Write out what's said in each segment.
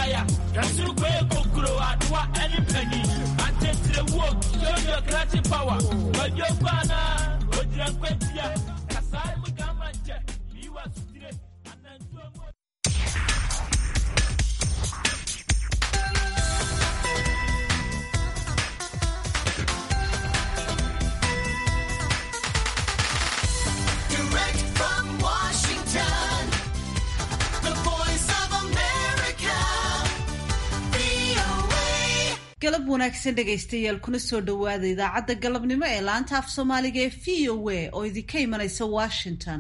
fire yɛsoro kɔ yɛ kokuro adoa ɛne pani antetere wuo yɛyɛ krati power wɔdi okɔ anaa ogyina nkwantia kasae mu gama nkyɛ yiwa sutire anantuo mu Direct from Washington, the voice of America, VOA. galab wanaagsan dhegaystayaal kuna soo dhowaada idaacadda galabnimo ee laanta af soomaaliga ee v o a oo idinka imanaysa washington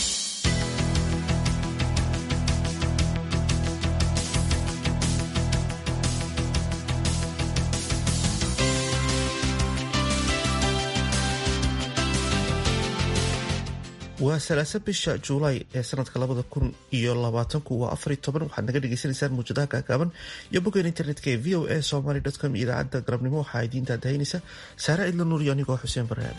waa salaasa bisha juulaay ee sanadka labada kun iyo labaatanku waa afariy toban waxaad naga dhagaysanaysaan muujadaha gaagaaban iyo bogeen internetka ee v o a somaly com iyo idaacadda galabnimo waxaa idiin daadahaynaysa saare cidla nuur iyo anigoo xuseen baraabe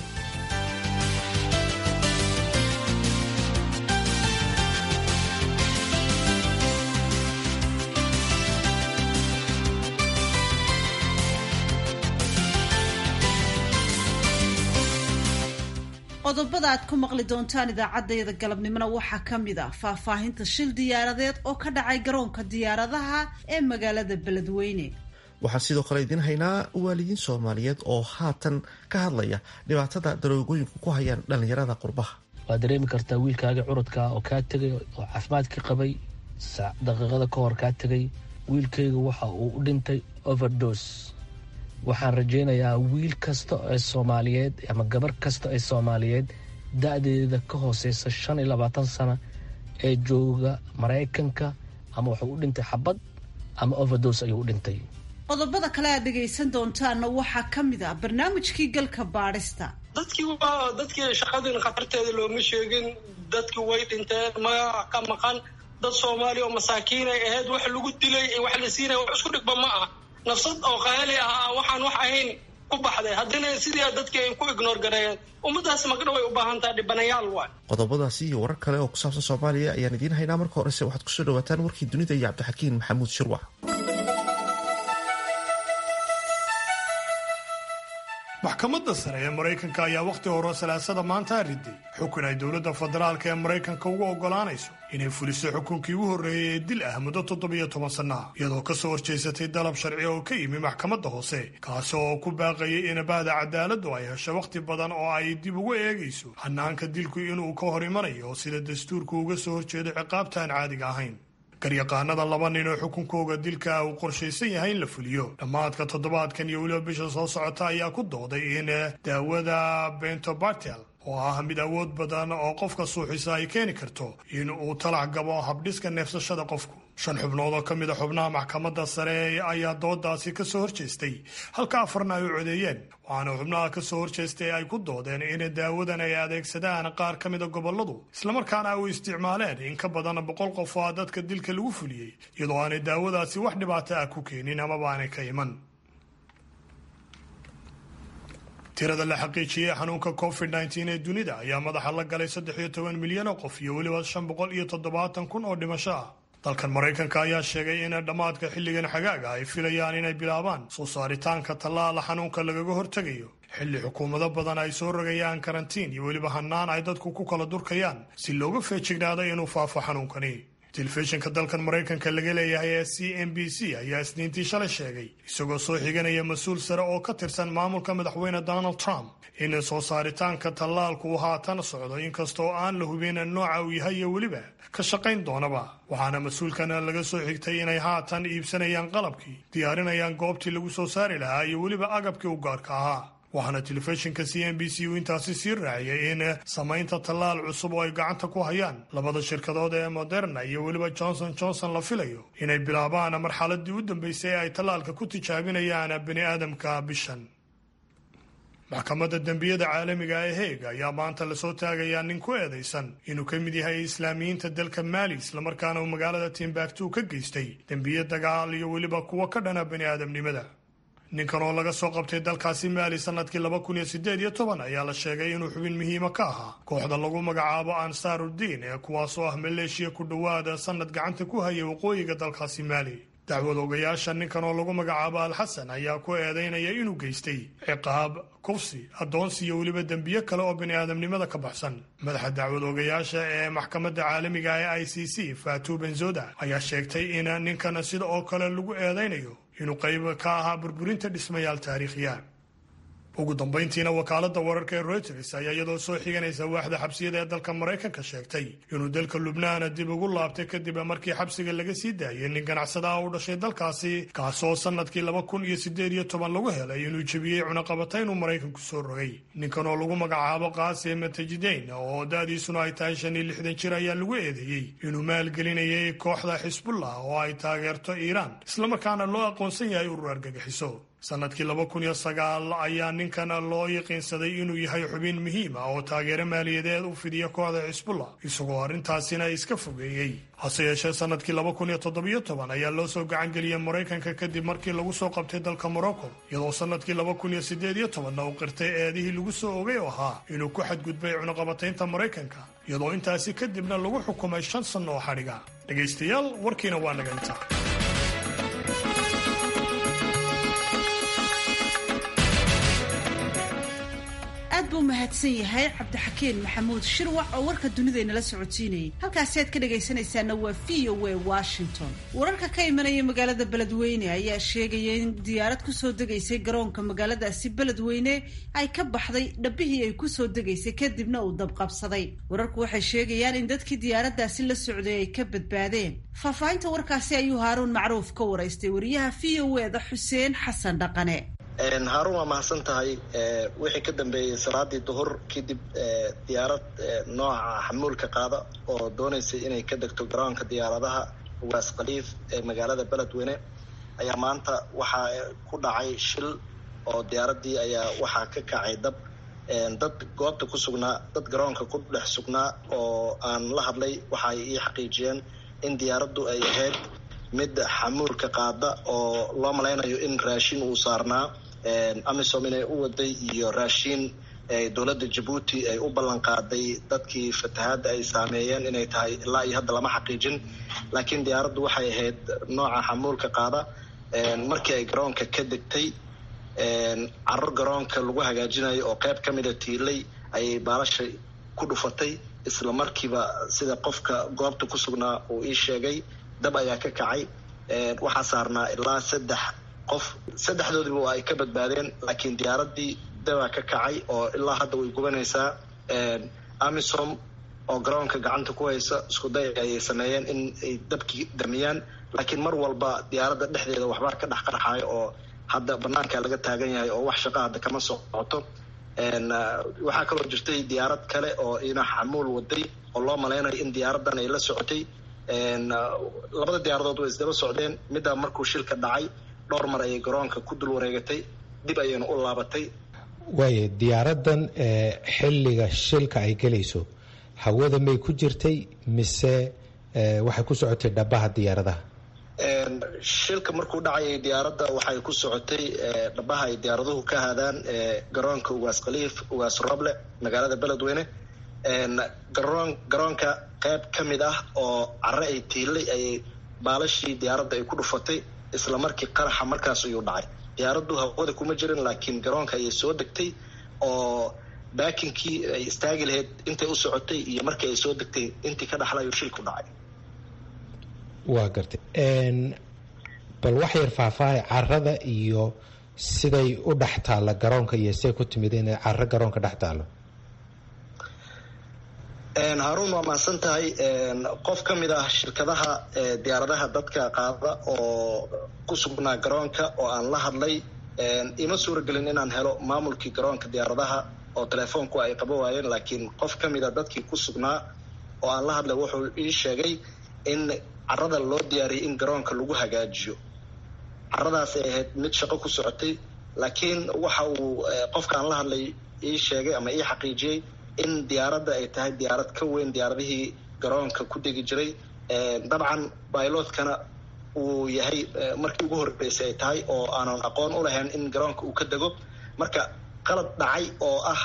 qodobada aad ku maqli doontaan idaacaddayada galabnimona waxaa ka mid ah faahfaahinta shil diyaaradeed oo ka dhacay garoonka diyaaradaha ee magaalada beledweyne waxaan sidoo kale idiin haynaa waalidiin soomaaliyeed oo haatan ka hadlaya dhibaatada daroogooyinku ku hayaan dhallinyarada qurbaha waad dareemi kartaa wiilkaaga curudka oo kaa tegay oo caafimaadka qabay sa- daqiiqada ka hor kaa tegay wiilkayga waxa uu u dhintay overdos waxaan rajaynayaa wiil kasta ee soomaaliyeed ama gabar kasta ee soomaaliyeed da-deeda ka hooseysa shan iyo labaatan sana ee jooga maraykanka ama wuxuu u dhintay xabad ama overdos ayuu u dhintay qodobada kale aad dhegaysan doontaanna waxaa ka mid ah barnaamijkii galka baadhista dadkii waa dadkii shaqadin khatarteeda looma sheegin dadkii way dhinteen magaca ka maqan dad soomaali oo masaakiin ay ahayd wax lagu dilay wax la siinaya wax isku dhigba ma ah nafsad oo qaali ah waxaan wax ahayn ku baxday haddina sidii dadkii ay ku ignoor gareeyeen ummadaas magdha way u baahan tahay dhibanayaal waay qodobadaasi iyo warar kale oo ku saabsan soomaaliya ayaan idiin haynaa marka horese waxaad kusoo dhawaataan warkii dunida iyo cabdixakiin maxamuud shirwac maxkamadda sare ee maraykanka ayaa wakhti hore salaasada maanta riday xukun ay dowladda federaalka ee maraykanka ugu oggolaanayso inay fuliso xukunkii ugu horreeyey ee dil ah muddo toddobiyo toban sanno ah iyadoo ka soo horjeysatay dalab sharci oo ka yimi maxkamadda hoose kaasi oo ku baaqayay in bahda cadaaladdu ay hesho wakhti badan oo ay dib ugu eegayso hanaanka dilku inuu ka hor imanayo sida dastuurku uga soo horjeedo ciqaabtaan caadiga ahayn garyaqaanada laba nin oo xukunkooga dilka uu qorshaysan yahay in la fuliyo dhammaadka toddobaadkan iyo weliba bisha soo socota ayaa ku dooday in daawada bentobartel oo ah mid awood badan oo qofka suuxisa ay keeni karto in uu talac gabo habdhiska neefsashada qofku shan xubnood oo ka mid a xubnaha maxkamadda sare ayaa doodaasi ka soo horjeestay halka afarna ay u codeeyeen waxaana xubnaha ka soo horjeestay ay ku doodeen in daawadan ay adeegsadaan qaar ka mida gobolladu islamarkaana ay u isticmaaleen in ka badan boqol qof oo dadka dilka lagu fuliyey iyadoo aanay daawadaasi wax dhibaato ah ku keenin amaba aanay ka iman tirada la xaqiijiyey xanuunka covid nteen ee dunida ayaa madaxa la galay saddex iyo toban milyan oo qof iyo weliba shan boqol iyo toddobaatan kun oo dhimasho ah dalkan maraykanka ayaa sheegay in dhammaadka xilligan xagaaga ay filayaan inay bilaabaan soo saaritaanka tallaala xanuunka lagaga hortegayo xilli xukuumado badan ay soo rogayaan karantiin iyo weliba hanaan ay dadku ku kala durkayaan si looga feejignaado inuu faafo xanuunkani telefishinka dalkan maraykanka laga leeyahay ee c n b c ayaa isniintii shalay sheegay isagoo soo xiganaya mas-uul sare oo ka tirsan maamulka madaxweyne donald trump in soo saaritaanka tallaalku uu haatan socdo inkastoo aan la hubin nooca uu yahay iyo weliba ka shaqayn doonaba waxaana mas-uulkana laga soo xigtay inay haatan iibsanayaan qalabkii diyaarinayaan goobtii lagu soo saari lahaa iyo weliba agabkii u gaarka ahaa waxaana telefishinka c n b c uu intaasi sii raaciyay in samaynta tallaal cusub oo ay gacanta ku hayaan labada shirkadood ee moderna iyo weliba johnson johnson la filayo inay bilaabaan marxaladii u dambeysay ee ay tallaalka ku tijaabinayaan bani aadamka bishan maxkamadda dembiyada caalamiga ee heeg ayaa maanta lasoo taagayaa nin ku eedaysan inuu ka mid yahay islaamiyiinta dalka maali islamarkaana uu magaalada timbaktu ka geystay dembiye dagaal iyo weliba kuwo ka dhana bani aadamnimada ninkan oo laga soo qabtay dalkaasi maali sanadkii laba kun iyo sideed iyo toban ayaa la sheegay inuu xubin muhiima ka ahaa kooxda lagu magacaabo ansaarudiin ee kuwaasoo ah maleeshiya ku dhowaada sanad gacanta ku hayay waqooyiga dalkaasi maali dacwad ogayaasha ninkan oo lagu magacaabo alxasan ayaa ku eedaynaya inuu geystay ciqaab kufsi addoonsi iyo weliba dembiyo kale oo bini'aadamnimada ka baxsan madaxa dacwad ogayaasha ee maxkamadda caalamiga ee i c c fatu benzoda ayaa sheegtay in ninkan sida oo kale lagu eedaynayo inuu qayb ka ahaa burburinta dhismayaal taariikhiya ugu dambayntiina wakaaladda wararka ee reuters ayaa iyadoo soo xiganaysa waaxda xabsiyada ee dalka maraykanka sheegtay inuu dalka lubnaan dib ugu laabtay kadib markii xabsiga laga sii daayay nin ganacsada ah u dhashay dalkaasi kaasoo sanadkii laba kun iyo sideed iyo toban lagu helay inuu jebiyey cunaqabata inuu maraykanku soo rogay ninkan oo lagu magacaabo qaasim tajideyn oo da-diisuna ay tahay shan iyo lixdan jir ayaa lagu eedeeyey inuu maalgelinayay kooxda xisbullah oo ay taageerto iiraan islamarkaana loo aqoonsan yahay urur argagixiso sanadkii laba kun iyo sagaal ayaa ninkan loo yaqiinsaday inuu yahay xubin muhiim ah oo taageero maaliyadeed u fidiya kooxda xisbullah isagoo arrintaasina iska fogeeyey hase yeeshee sanadkii laba kun iyo toddobiyo toban ayaa loo soo gacangeliyey maraykanka kadib markii lagu soo qabtay dalka morocco iyadoo sanadkii laba kun iyo sideed iyo tobanna uu qirtay eedihii lagu soo ogay oo ahaa inuu ku xadgudbay cunaqabataynta maraykanka iyadoo intaasi kadibna lagu xukumay shan sanno oo xadhiga dhegaystayaal warkiina waa naga inta aad buu mahadsan yahay cabdixakiin maxamuud shirwac oo warka dunidaynala socodsiinayay halkaasi aad ka dhagaysanaysaana waa v o a washington wararka ka imanaya magaalada beledweyne ayaa sheegaya in diyaarad kusoo degaysay garoonka magaaladaasi beledweyne ay ka baxday dhabbihii ay kusoo degaysay kadibna uu dabqabsaday wararku waxay sheegayaan in dadkii diyaaradaasi la socday ay ka badbaadeen faahfaahinta warkaasi ayuu haaruun macruuf ka waraystay wariyaha v o e da xuseen xasan dhaqane haaruun waa mahadsan tahay wixii ka dambeeyey salaadii duhur kadib diyaarad nooca xamuulka qaada oo dooneysay inay ka degto garoonka diyaaradaha ugaas khaliif ee magaalada beledweyne ayaa maanta waxaa ku dhacay shil oo diyaaradii ayaa waxaa ka kacay dab dad goobta ku sugnaa dad garoonka ku dhex sugnaa oo aan la hadlay waxa ay ii xaqiijiyeen in diyaaraddu ay ahayd mid xamuulka qaada oo loo malaynayo in raashin uu saarnaa amisom inay u waday iyo raashiin dowladda jabuuti ay u ballan qaaday dadkii fatahaadda ay saameeyeen inay tahay ilaa iyo hadda lama xaqiijin laakiin diyaaraddu waxay ahayd nooca xamuulka qaada markii ay garoonka ka degtay caro garoonka lagu hagaajinayo oo qayb ka mida tiilay ayay baalasha ku dhufatay isla markiiba sida qofka goobta ku sugnaa uu ii sheegay dab ayaa ka kacay waxaa saarnaa ilaa saddex qof saddexdoodiba waa ay ka badbaadeen laakiin diyaaradii dabaa ka kacay oo ilaa hadda way gubanaysaa amisom oo garoonka gacanta ku haysa isku day ayay sameeyeen in ay dabkii damiyaan laakiin mar walba diyaaradda dhexdeeda waxbaa ka dhex qarxayo oo hadda banaanka laga taagan yahay oo wax shaqa hadda kama socoto waxaa kaloo jirtay diyaarad kale oo ina xamuul waday oo loo malaynayo in diyaaradan ay la socotay labada diyaaradood way isdaba socdeen middaa markuu shilka dhacay dhowr mar ayay garoonka ku dul wareegatay dib ayayna u laabatay waaya diyaaradan xilliga shilka ay gelayso hawada may ku jirtay mise waxay ku socotay dhabaha diyaaradaha shilka markuu dhacayay diyaaradda waxay ku socotay dhabaha ay diyaaraduhu ka haadaan garoonka ugaas khaliif ugaas roble magaalada beledweyne garoon garoonka qayb ka mid ah oo care ay tiilay ayay baalashii diyaaradda ay ku dhufatay isla markii qaraxa markaas ayuu dhacay diyaaraddu hawada kuma jirin laakiin garoonka ayay soo degtay oo baakinkii ay istaagi lahayd intay u socotay iyo markii ay soo degtay intii ka dhaxla ayuu shilku dhacay waa gartay bal wax yar faahfaahay carada iyo siday u dhex taalla garoonka iyo siday ku timid inay caro garoonka dhex taallo haruun waa mahadsan tahay qof ka mid ah shirkadaha diyaaradaha dadka qaada oo ku sugnaa garoonka oo aan la hadlay ima suuragelin inaan helo maamulkii garoonka diyaaradaha oo telefoonku ay qaba waayeen laakiin qof ka mid a dadkii ku sugnaa oo aan la hadlay wuxuu ii sheegay in carada loo diyaariyay in garoonka lagu hagaajiyo caradaas ay ahayd mid shaqo ku socotay laakiin waxa uu qofka aan la hadlay ii sheegay ama ii xaqiijiyey in diyaaradda ay tahay diyaarad ka weyn diyaaradihii garoonka ku degi jiray dabcan bailotkana uu yahay markii ugu horreysay ay tahay oo aanan aqoon u lahayn in garoonka uu ka dego marka qalad dhacay oo ah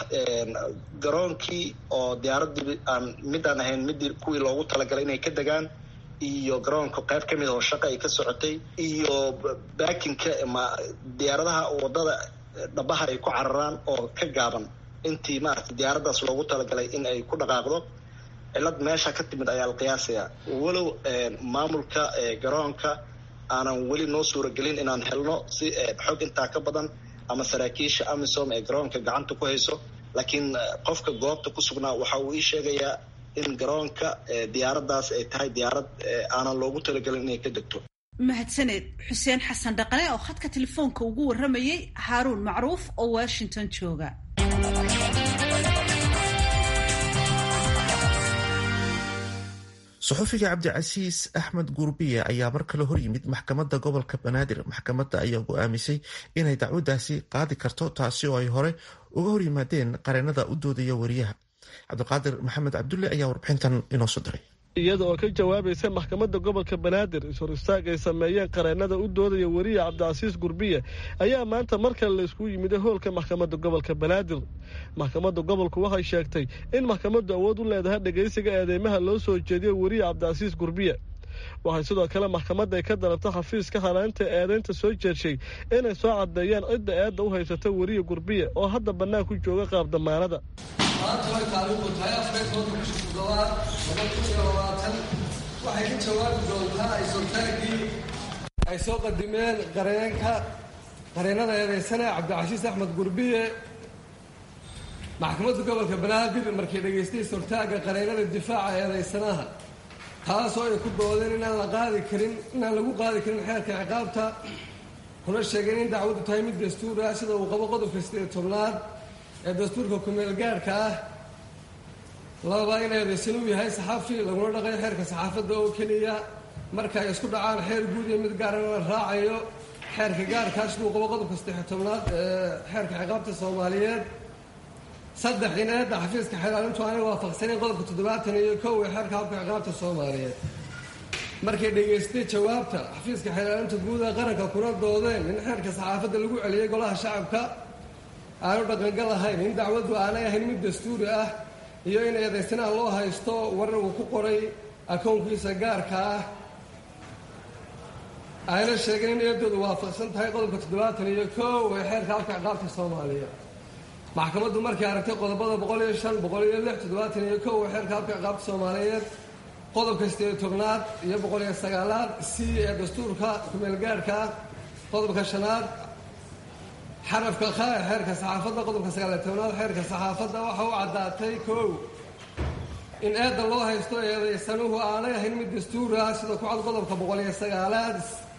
garoonkii oo diyaaraddii aan midaan ahayn midii kuwii loogu talagalay inay ka degaan iyo garoonka qayb ka mid oo shaqa ay ka socotay iyo baakinka ma diyaaradaha wadada dhabaha ay ku cararaan oo ka gaaban intii maaragtay diyaaraddaas loogu talagalay in ay ku dhaqaaqdo cilad meesha ka timid ayaa la qiyaasayaa walow maamulka garoonka aanan weli noo suuragelin inaan helno si xog intaa ka badan ama saraakiisha amisom ee garoonka gacanta ku hayso laakiin qofka goobta ku sugnaa waxa uu ii sheegayaa in garoonka diyaaraddaas ay tahay diyaarad aanan loogu talagelin inay ka degto mahadsaneed xuseen xasan dhaqane oo khadka telefoonka ugu warramayay haaruun macruuf oo washington jooga saxufiga cabdicasiis axmed gurbiye ayaa mar kale horyimid maxkamadda gobolka banaadir maxkamadda ayaa go-aamisay inay dacwadaasi qaadi karto taasi oo ay hore uga horyimaadeen qareenada u doodaya wariyaha cabdiqaadir maxamed cabdulle ayaa warbixintan inoo soo diray iyada oo ka jawaabaysa maxkamadda gobolka banaadir is-hor istaag ay sameeyeen qareenada u doodaya weriya cabdicasiis gurbiye ayaa maanta mar kale la iskugu yimid hoolka maxkamadda gobolka banaadir maxkamadda gobolku waxay sheegtay in maxkamaddu awood u leedahay dhegaysiga eedeymaha loo soo jeediyo weriya cabdicasiis gurbiye waxay sidoo kale maxkamadda ay ka dalabtay xafiiska halaynta eedeynta soo jeedshay inay soo caddeeyaan cidda eedda u haysata weriya gurbiye oo hadda bannaan ku jooga qaab damaanada maanta way taariikhdu tahay afar tobanka bisha toddobaad laba kun iyo labaatan waxay ka jawaabi doontaa isoltaaggii ay soo qadimeen qareenka qareenada eedeysane cabdicasiis axmed gurbiye maxkamadda gobolka banaadir markay dhegaystay isoltaagga qareenada difaaca eedeysanaha taasoo ay ku doodeen inaan la qaadi karin inaan lagu qaadi karin xeerka ciqaabta kuna sheegeen in dacwaddu tahay mid dastuur ah sida uu qabo qodobka sideed tobnaad ee dastuurka kumeel gaarhka ah laba in eedeysan uu yahay saxafi laguna dhaqayo xeerka saxaafadda oo keliya marka ay isku dhacaan xeer guud iyo mid gaarana la raacayo xeerka gaarkaa siduu qabo qodobka saddex tobnaad ee xeerka ciqaabta soomaaliyeed saddex in eedda xafiiska xeelaalintu aanay waafaqsaneyn qodobka toddobaatan iyo kow ee xeerka habka ciqaabta soomaaliyeed markay dhegaystay jawaabta xafiiska xeelaalinta guud ee qaranka kuna doodeen in xeerka saxaafadda lagu celiyey golaha shacabka aanu dhaqangal ahayn in dacwaddu aanay ahayn mid dastuuri ah iyo in eedaysanaha loo haysto warar uu ku qoray akownkiisa gaarka ah ayna sheegeen in eedoodu waafaqsan tahay qodobka toddobaatan iyo kow ee xeerka habka ciqaabta soomaaliya maxkamaddu markay aragtay qodobada boqol iyo shan boqol iyo lix toddobaatan iyo kow ee xeerka habka ciqaabta soomaaliyeed qodobka sideed tobnaad iyo boqol iyo sagaalaad c ee dastuurka kumeel gaarhka ah qodobka shanaad xarafka kha ee xeerka saxaafadda qodobka sagaaliyo tobnaad xeerka saxaafadda waxa u caddaatay kow in eedda loo haysto eedaysanuhu aanay ahayn mid dastuur ah sida ku cad qodobka boqol iyo sagaalaad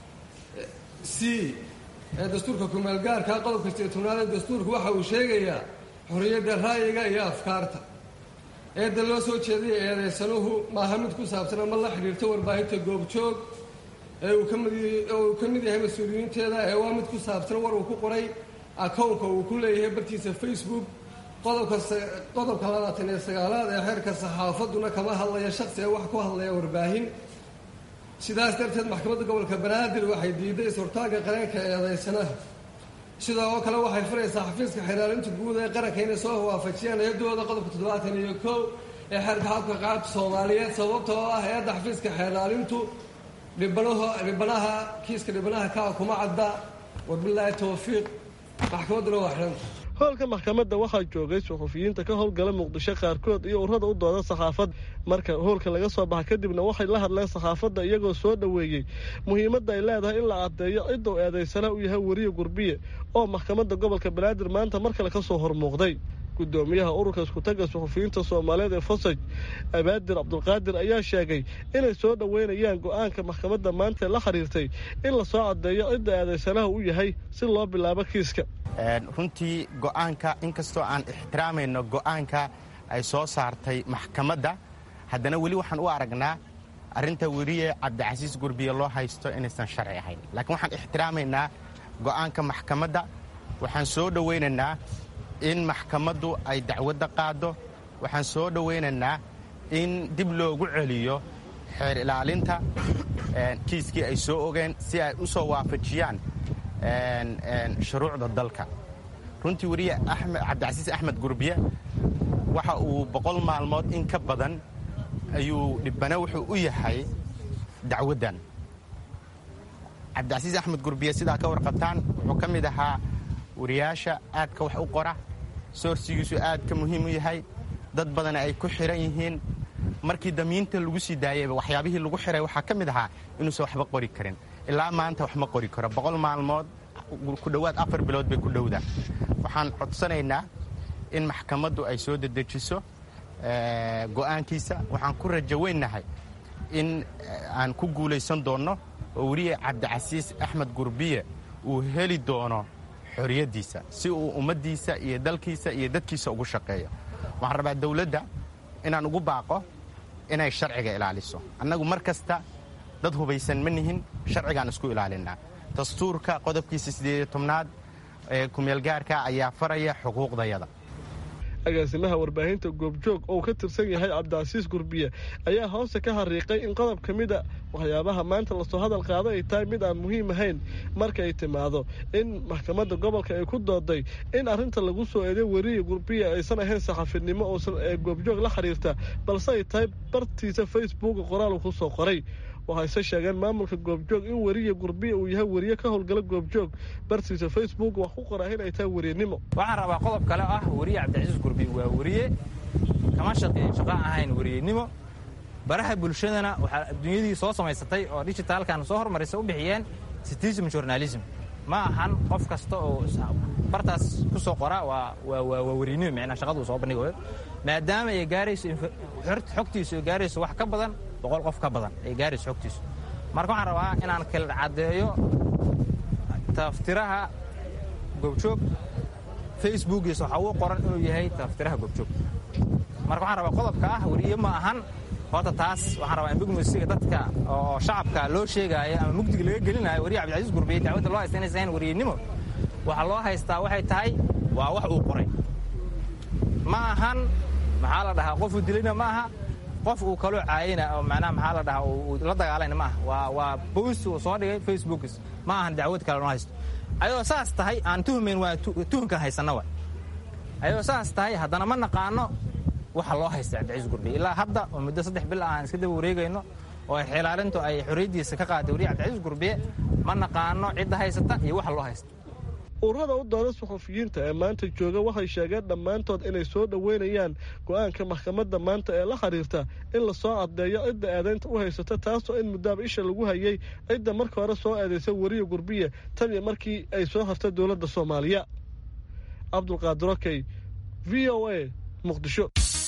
c ee dastuurka kumeel gaarka qodobka sideed tobnaad ee dastuurku waxa uu sheegayaa xorriyadda ra'yiga iyo afkaarta eedda loo soo jeedaya eedaysanuhu maaha mid ku saabsan ama la xidhiirto warbaahinta goobjoog ee uu kamid uu ka mid yahay mas-uuliyiinteeda ee waa mid ku saabsan war uu ku qoray akownka uu ku leeyahay bartiisa facebook qodobka qodobka labaatan iyo sagaalaad ee xeerka saxaafadduna kama hadlaya shaksi ee wax ku hadlaya warbaahin sidaas darteed maxkamadda gobolka banaadir waxay diiday is-hortaagga qareenka eedeysanaha sidoo oo kale waxay furaysaa xafiiska xeelaalinta guud ee qaranka inay soo waafajiyaan eedooda qodobka toddobaatan iyo kow ee xeerka habka qaabta soomaaliyeed sababta oo ah eedda xafiiska xeelaalintu dhibanaho dhibanaha kiiska dhibanaha kaa kuma cadda wabilaahi towfiiq maxkamadduna waa xidhanta hoolka maxkamadda waxaa joogay suxufiyiinta ka howlgala muqdisho qaarkood iyo urada u dooda saxaafadda marka hoolka laga soo baxa kadibna waxay la hadleen saxaafadda iyagoo soo dhoweeyey muhiimadda ay leedahay in la caddeeyo ciduu eedaysana u yahay weriye gurbiye oo maxkamadda gobolka banaadir maanta mar kale ka soo hormuuqday gudoomiyaha ururka iskutaga suxufiyiinta soomaaliyeed ee fosaj abaadir cabdulqaadir ayaa sheegay inay soo dhoweynayaan go-aanka maxkamadda maanta la xiriirtay in la soo caddeeyo cidda eedaysanaha u yahay si loo bilaabo kiiska runtii go'aanka inkastoo aan ixtiraamayno go'aanka ay soo saartay maxkamadda haddana weli waxaan u aragnaa arrinta weriye cabdicasiis gurbiye loo haysto inaysan sharci ahayn laakiin waxaan ixtiraamaynaa go'aanka maxkamadda waxaan soo dhowaynaynaa in maxkamaddu ay dacwadda qaaddo waxaan soo dhowaynaynaa in dib loogu celiyo xeer ilaalinta kiiskii ay soo ogeen si ay u soo waafajiyaan shuruucda dalka runtii weriye cabdicasiis axmed gurbiye waxa uu boqol maalmood in ka badan ayuu dhibana wuxuu u yahay dacwaddan cabdicasiis axmed gurbiye sidaa ka warqabtaan wuxuu ka mid ahaa wariyaasha aadka wax u qora soorsigiisu aad ka muhiim u yahay dad badan ay ku xiran yihiin markii damiinta lagu sii daayayba waxyaabihii lagu xiray waxaa ka mid ahaa inuusan waxba qori karin ilaa maanta wax ma qori karo boqol maalmood ku dhowaad afar bilood bay ku dhowdaa waxaan codsanaynaa in maxkamaddu ay soo dedejiso go'aankiisa waxaan ku rajo weynnahay in aan ku guulaysan doonno oo weliya cabdicasiis axmed gurbiye uu heli doono xorriyaddiisa si uu ummaddiisa iyo dalkiisa iyo dadkiisa ugu shaqeeyo waxaan rabaa dawladda inaan ugu baaqo inay sharciga ilaaliso annagu mar kasta dad hubaysan ma nihin sharcigaan isku ilaalinnaa dastuurka qodobkiisa siddeediyo tobnaad ee kumeelgaarka ayaa faraya xuquuqdayada agaasimaha warbaahinta goobjoog oo ka tirsan yahay cabdicasiis gurbiye ayaa hoosta ka hariiqay in qodob ka mida waxyaabaha maanta lasoo hadal qaado ay tahay mid aan muhiim ahayn marka ay timaado in maxkamadda gobolka ay ku dooday in arrinta lagu soo eeday weriya gurbiye aysan ahayn saxafinimo oosan ee goobjoog la xiriirta balse ay tahay bartiisa facebooka qoraal ku soo qoray waxayse sheegeen maamulka goobjoog in weriya gurbiya uu yahay weriye ka howlgala goobjoog bartiisa facebook wax ku qoraa in ay tahay weriyanimo waxaan rabaa qodob kale ah weriye cabdicasiis gurbiye waa weriye kama shaqeeyo shaqo ahayn weriyenimo baraha bulshadana waxaa adduunyadii soo samaysatay oo digitaalkan soo hormarisa u bixiyeen citizen journalism ma ahan qof kasta oo bartaas ku soo qora waa weriyenimo micnaa shaqaduu soo bandhigayo maadaama ay gaarayso xogtiisu ay gaarayso wax ka badan boqol qof ka badan ay gaarayso xogtiisu marka waxaan rabaa inaan kala caddeeyo taftiraha goobjoog facebookiisa waxaa uu qoran inuu yahay taftiraha goobjoog marka waxaan rabaa qodobka ah weriye ma ahan horta taas waxaan rabaa in mugmasiga dadka oo shacabka loo sheegaayo ama mugdiga laga gelinayo weriye cabdicasiis gurbiye dacwadda loo haysta inaysan ahayn weriyenimo waxaa loo haystaa waxay tahay waa wax uu qoray ma ahan maxaa la dhahaa qofuu dilayna ma aha qof uu kaloo caayina oo macnaha maxaa la dhahaa uu la dagaalayna ma aha waa waa bost uu soo dhigay facebookis ma ahan dacwad kale noo haysto ayadoo saas tahay aan tuhmayn waa tuhunkan haysanna wa ayadoo saas tahay haddana ma naqaano waxa loo haysta cabdicasiis gurbiye ilaa hadda oo muddo saddex bil ah aan iska daba wareegayno oo xilaalintu ay xorriyaddiisa ka qaaday weriye cabdicasiis gurbiye ma naqaano cidda haysata iyo waxa loo haysta ururada u dooda suxufiyiinta ee maanta jooga waxay sheegeen dhammaantood inay soo dhoweynayaan go'aanka maxkamadda maanta ee la xiriirta in lasoo caddeeyo cidda eedaynta u haysata taasoo in muddaaba isha lagu hayay cidda marka hore soo eedaysa weriya gurbiye tan iyo markii ay soo hartay dowladda soomaaliya cabdulqaadir okey v o a muqdisho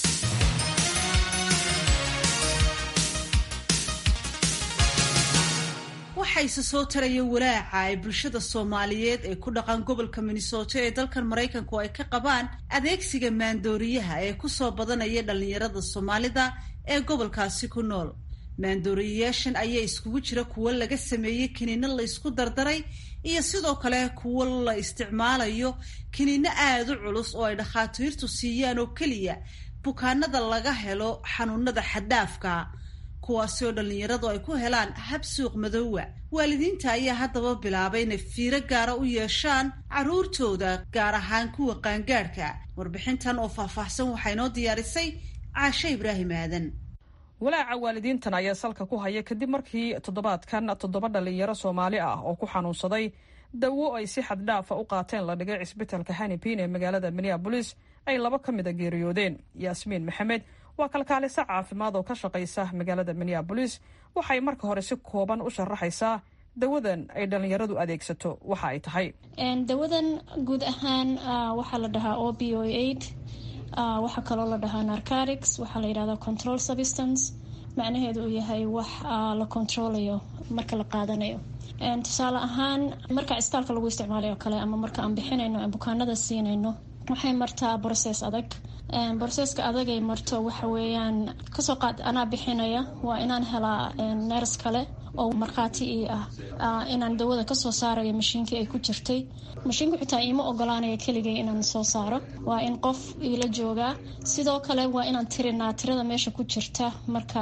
waxayse soo taraya walaaca ay bulshada soomaaliyeed ee ku dhaqan gobolka minnesota ee dalkan maraykanku ay ka qabaan adeegsiga maandooriyaha ee kusoo badanaya dhallinyarada soomaalida ee gobolkaasi ku nool maandooriyayaashan ayaa iskugu jira kuwo laga sameeyey kiniino la ysku dardaray iyo sidoo kale kuwo la isticmaalayo kiniino aada u culus oo ay dhakhaatiirtu siiyaan oo keliya bukaanada laga helo xanuunada xadhaafka kuwaasi oo dhallinyaradu ay ku helaan hab suuq madoowa waalidiinta ayaa haddaba bilaabay inay fiiro gaara u yeeshaan carruurtooda gaar ahaan kuwa qaangaadhka warbixintan oo faahfaahsan waxaa inoo diyaarisay caashe ibraahim aadan walaaca waalidiintan ayaa salka ku haya kadib markii toddobaadkan toddoba dhallinyaro soomaali ah oo ku xanuunsaday dawo ay si xaddhaafa u qaateen la dhigay cisbitalka hanipin ee magaalada minneabolis ay laba ka mida geeriyoodeen yaasmiin maxamed waa kalkaaliso caafimaad oo ka shaqaysa magaalada minneabolis waxay marka hore si kooban u sharaxaysaa dawadan ay dhallinyaradu adeegsato waxa ay tahay dawadan guud ahaan waxaa la dhahaa o b o aid waxaa kaloo la dhahaa narcotics waxaa la yidhahdaa control substance macnaheedu uu yahay wax la controlayo marka la qaadanayo tusaale ahaan marka cisbitaalka lagu isticmaalayo kale ama marka aan bixinayno aan bukaanada siinayno waxay martaa brocess adag broseska adagay marto waxa weeyaan kasoo qaad anaa bixinaya waa inaan helaa neers kale oo markhaati ii ah inaan dawada kasoo saarayo mashiinkii ay ku jirtay mashiinku xitaa iima ogolaanaya keligay inaan soo saaro waa in qof iila joogaa sidoo kale waa inaan tirinaa tirada meesha ku jirta markaa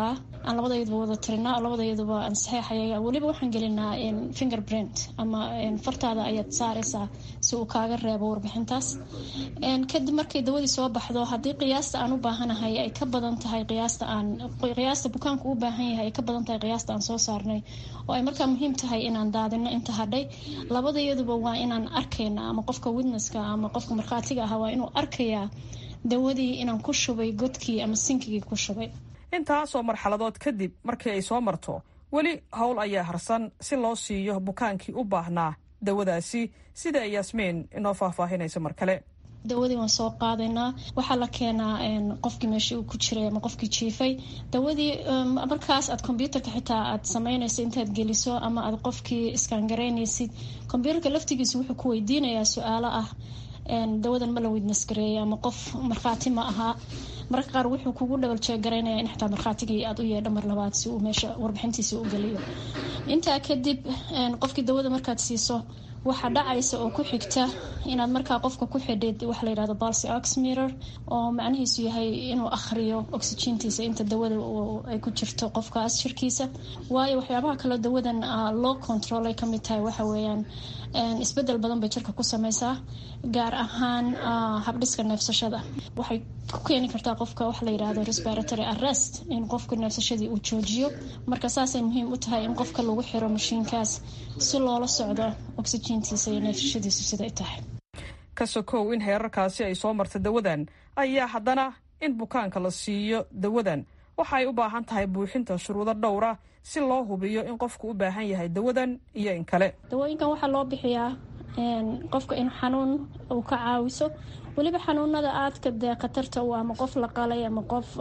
aan labadayaduba wada tirinaa labadayaduba aan saxeexaya weliba waxaan gelinaa fingerprint ama fartaada ayaad saareysaa si uu kaaga reebo warbixintaas kadib markay dawadii soo baxdo haddii qiyaasta aan u baahanahay ay ka badan tahay qiyaasta aan qiyaasta bukaanku u baahan yahay ay ka badan tahay qiyaasta aan soo saarnay oo ay markaa muhiim tahay inaan daadino inta hadhay labadayaduba waa inaan arkayna ama qofka witnesska ama qofka markhaatiga ah waa inuu arkayaa dawadii inaan ku shubay godkii ama sinkigii ku shubay intaasoo marxaladood kadib markii ay soo marto weli howl ayaa harsan si loo siiyo bukaankii u baahnaa dawadaasi sida ay yaasmiin inoo faahfaahinayso mar kale dawadii waan soo qaadaynaa waxaa la keenaa qofkii meeshii uu ku jiray ama qofkii jiifay dawadii markaas aad kombyuutarka xitaa aad samaynaysa intaad geliso ama aad qofkii iskangareynaysid kombyuutarka laftigiisa wuxuu ku weydiinayaa su-aalo ah dawadan ma la witness gareeyay ama qof markhaati ma ahaa mararka qaar wuxuu kugu dhawal jeegaraynaya in xitaa markhaatigii aad u yeedho mar labaad si uu meesha warbixintiisa u geliyo intaa kadib qofkii dawada markaad siiso waxaa dhacaysa oo ku xigta inaad markaa qofka ku xidhid waxa layidhahdo balsi oxmirer oo macnihiisu yahay inuu akhriyo oxygentiisa inta dawada ay ku jirto qofkaas shirkiisa waayo waxyaabaha kaleo dawadan loo control ay kamid tahay waxa weeyaan isbedel badan bay jirka ku sameysaa gaar ahaan habdhiska neefsashada waxay ku keeni kartaa qofka waxa layidhahdo respiratory arrest in qofka neefsashadii uu joojiyo marka saasay muhiim u tahay in qofka lagu xiro mashiinkaas si loola socdo oxygentiisa iyo neefsashadiisu siday tahay ka sokow in heerarkaasi ay soo marta dawadan ayaa haddana in bukaanka la siiyo dawadan waxa ay u baahan tahay buuxinta shuruudo dhowra si loo hubiyo in qofku u baahan yahay dawadan iyo in kale dawooyinkan waxaa loo bixiyaa qofka in xanuun uu ka caawiso weliba xanuunada aadka dee khatarta u ama qof la qalay ama qof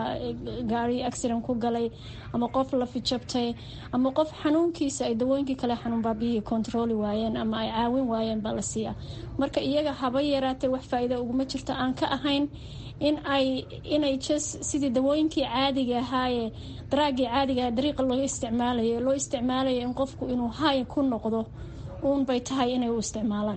gaari accident ku galay ama qof la fijabtay ama qof xanuunkiisa ay dawooyinkii kale xanuun baabiyihii kontrooli waayeen ama ay caawin waayeen baa la siiyaa marka iyaga haba yaraatee wax faa-iida uguma jirto aan ka ahayn in ay inay jes sidii dawooyinkii caadiga ahaaye daraagii caadiga dariiqa loo isticmaalayo loo isticmaalayo in qofku inuu hay ku noqdo uun bay tahay inay u isticmaalaan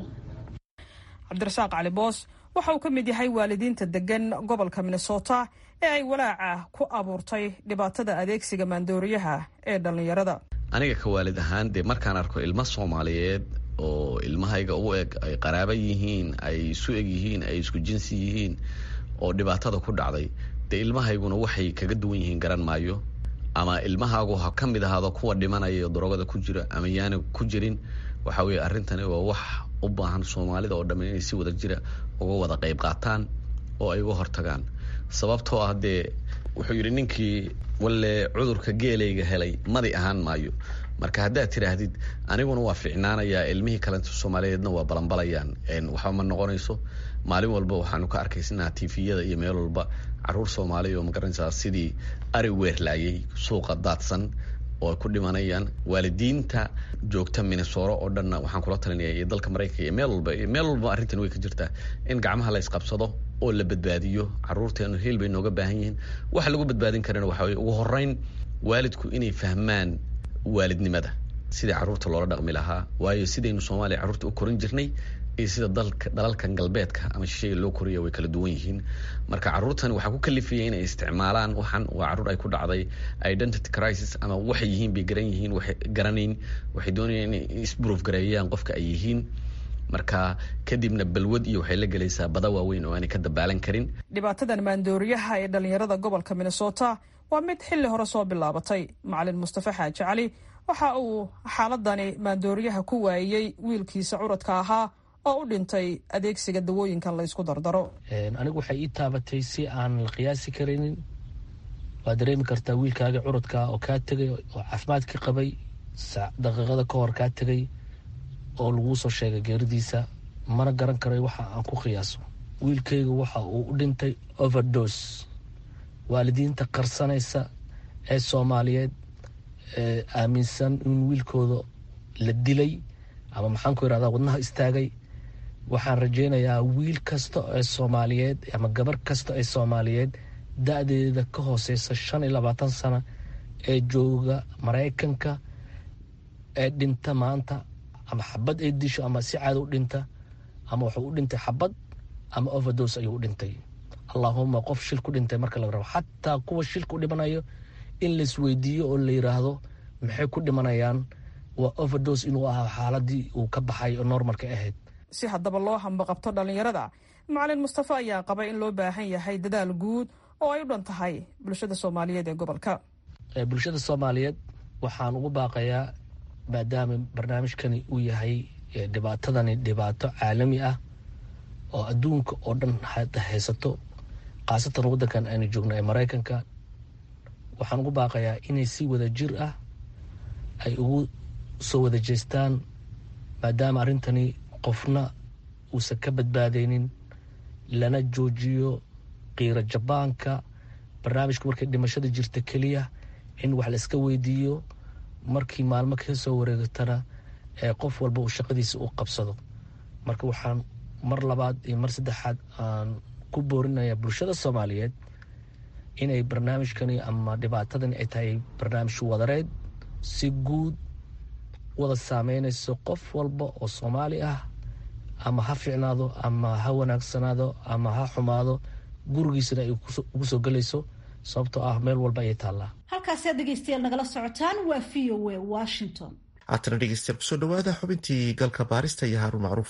cabdirasaaq cali boos waxa uu ka mid yahay waalidiinta degan gobolka minnesota ee ay walaaca ku abuurtay dhibaatada adeegsiga maandooriyaha ee dhallinyarada aniga ka waalid ahaan dee markaan arko ilmo soomaaliyeed oo ilmahayga u eg ay qaraaba yihiin ay isu eg yihiin ay isku jinsi yihiin oo dhibaatada ku dhacday dee ilmahayguna waxay kaga duwan yihiin garan maayo ama ilmahaagu ha ka mid ahaado kuwa dhimanaya darogada ku jira ama yaana ku jirin waxa weye arrintani waa wax u baahan soomaalida oo dhammi inay si wada jira uga wada qayb qaataan oo ay uga hortagaan sababtoo ah dee wuxuu yidhi ninkii walle cudurka geelayga helay madi ahaan maayo marka haddaad tidhaahdid aniguna waa ficnaanayaa ilmihii kalenta soomaaliyeedna waa balanbalayaan waxba ma noqonayso maalin walba waxaanu ka arkaysanaa tifiyada iyo meel walba caruur soomaaliya oo magaranaysaa sidii ari weerlaayay suuqa daadsan oo ay ku dhimanayaan waalidiinta joogta minnesoro oo dhanna waxaan kula talinaya iyo dalka maraykanka iyo meel walba meel walba arrintan way ka jirtaa in gacmaha la isqabsado oo la badbaadiyo caruurteenu heel bay nooga baahan yihiin waxa lagu badbaadin karana waxa weye ugu horeyn waalidku inay fahmaan waalidnimada sidai caruurta loola dhaqmi lahaa waayo sidaynu soomaaliya carruurta u korin jirnay iyo sida dalka dalalkan galbeedka ama shisheega loo koriya way kala duwan yihiin marka caruurtani waxaa ku kalifaya inay isticmaalaan waxan waa caruur ay ku dhacday identity crisis ama waxay yihiin bay garan yihiin waxay garanayn waxay doonayaan inay isproof gareeyaan qofka ay yihiin marka kadibna balwad iyo waxay la gelaysaa bada waaweyn oo aanay ka dabaalan karin dhibaatadan maandooriyaha ee dhallinyarada gobolka minnesota waa mid xilli hore soo bilaabatay macalin mustafa xaaji cali waxa uu xaaladani maandooriyaha ku waayey wiilkiisa curadka ahaa oo u dhintay adeegsiga dawooyinkan laysku dardaro anigu waxay ii taabatay si aan la qiyaasi karaynin waad dareemi kartaa wiilkaaga curadka oo kaa tegay oo caafimaadka qabay daqiiqada ka hor kaa tegay oo laguu soo sheegay geeridiisa mana garan karay waxa aan ku qiyaaso wiilkayga waxa uu u dhintay overdos waalidiinta qarsanaysa ee soomaaliyeed ee aaminsan in wiilkooda la dilay ama maxaan ku irahdaa wadnaha istaagay waxaan rajaynayaa wiil kasta ee soomaaliyeed ama gabar kasta ee soomaaliyeed da-deeda ka hooseysa shan iyo labaatan sano ee jooga maraykanka ee dhinta maanta ama xabad ay disho ama si caada u dhinta ama wuxuu u dhintay xabad ama overdos ayuu u dhintay allaahuma qof shil ku dhintay marka laga rabo xataa kuwa shilka u dhimanayo in laisweydiiyo oo la yiraahdo maxay ku dhimanayaan waa overdos inuu ahaa xaaladii uu ka baxay oo normalka ahayd si haddaba loo hambaqabto dhallinyarada macalin mustafe ayaa qaba in loo baahan yahay dadaal guud oo ay u dhan tahay bulshada soomaaliyeed ee gobolka bulshada soomaaliyeed waxaan ugu baaqayaa maadaama barnaamijkani uu yahay dhibaatadani dhibaato caalami ah oo adduunka oo dhan hadda haysato khaasatan waddankan aynu joogno ee maraykanka waxaan ugu baaqayaa inay si wada jir ah ay ugu soo wada jeestaan maadaama arrintani qofna uusan ka badbaadaynin lana joojiyo qiiro jabaanka barnaamijka markay dhimashada jirta keliya in wax la iska weydiiyo markii maalmo ka soo wareegatana ee qof walba uu shaqadiisa u qabsado marka waxaan mar labaad iyo mar saddexaad aan ku boorinayaa bulshada soomaaliyeed inay barnaamijkani ama dhibaatadani ay tahay barnaamij wadareed si guud wada saameynayso qof walba oo soomaali ah ama ha ficnaado ama ha wanaagsanaado ama ha xumaado gurigiisana ay ugu soo gelayso sababtoo ah meel walba ayay taallaa halkaasi aad dhegeystayaal nagala socotaan waa v o a washington haatana dhegeystayaal kusoo dhawaada xubintii galka baarista iyo haaruun macruuf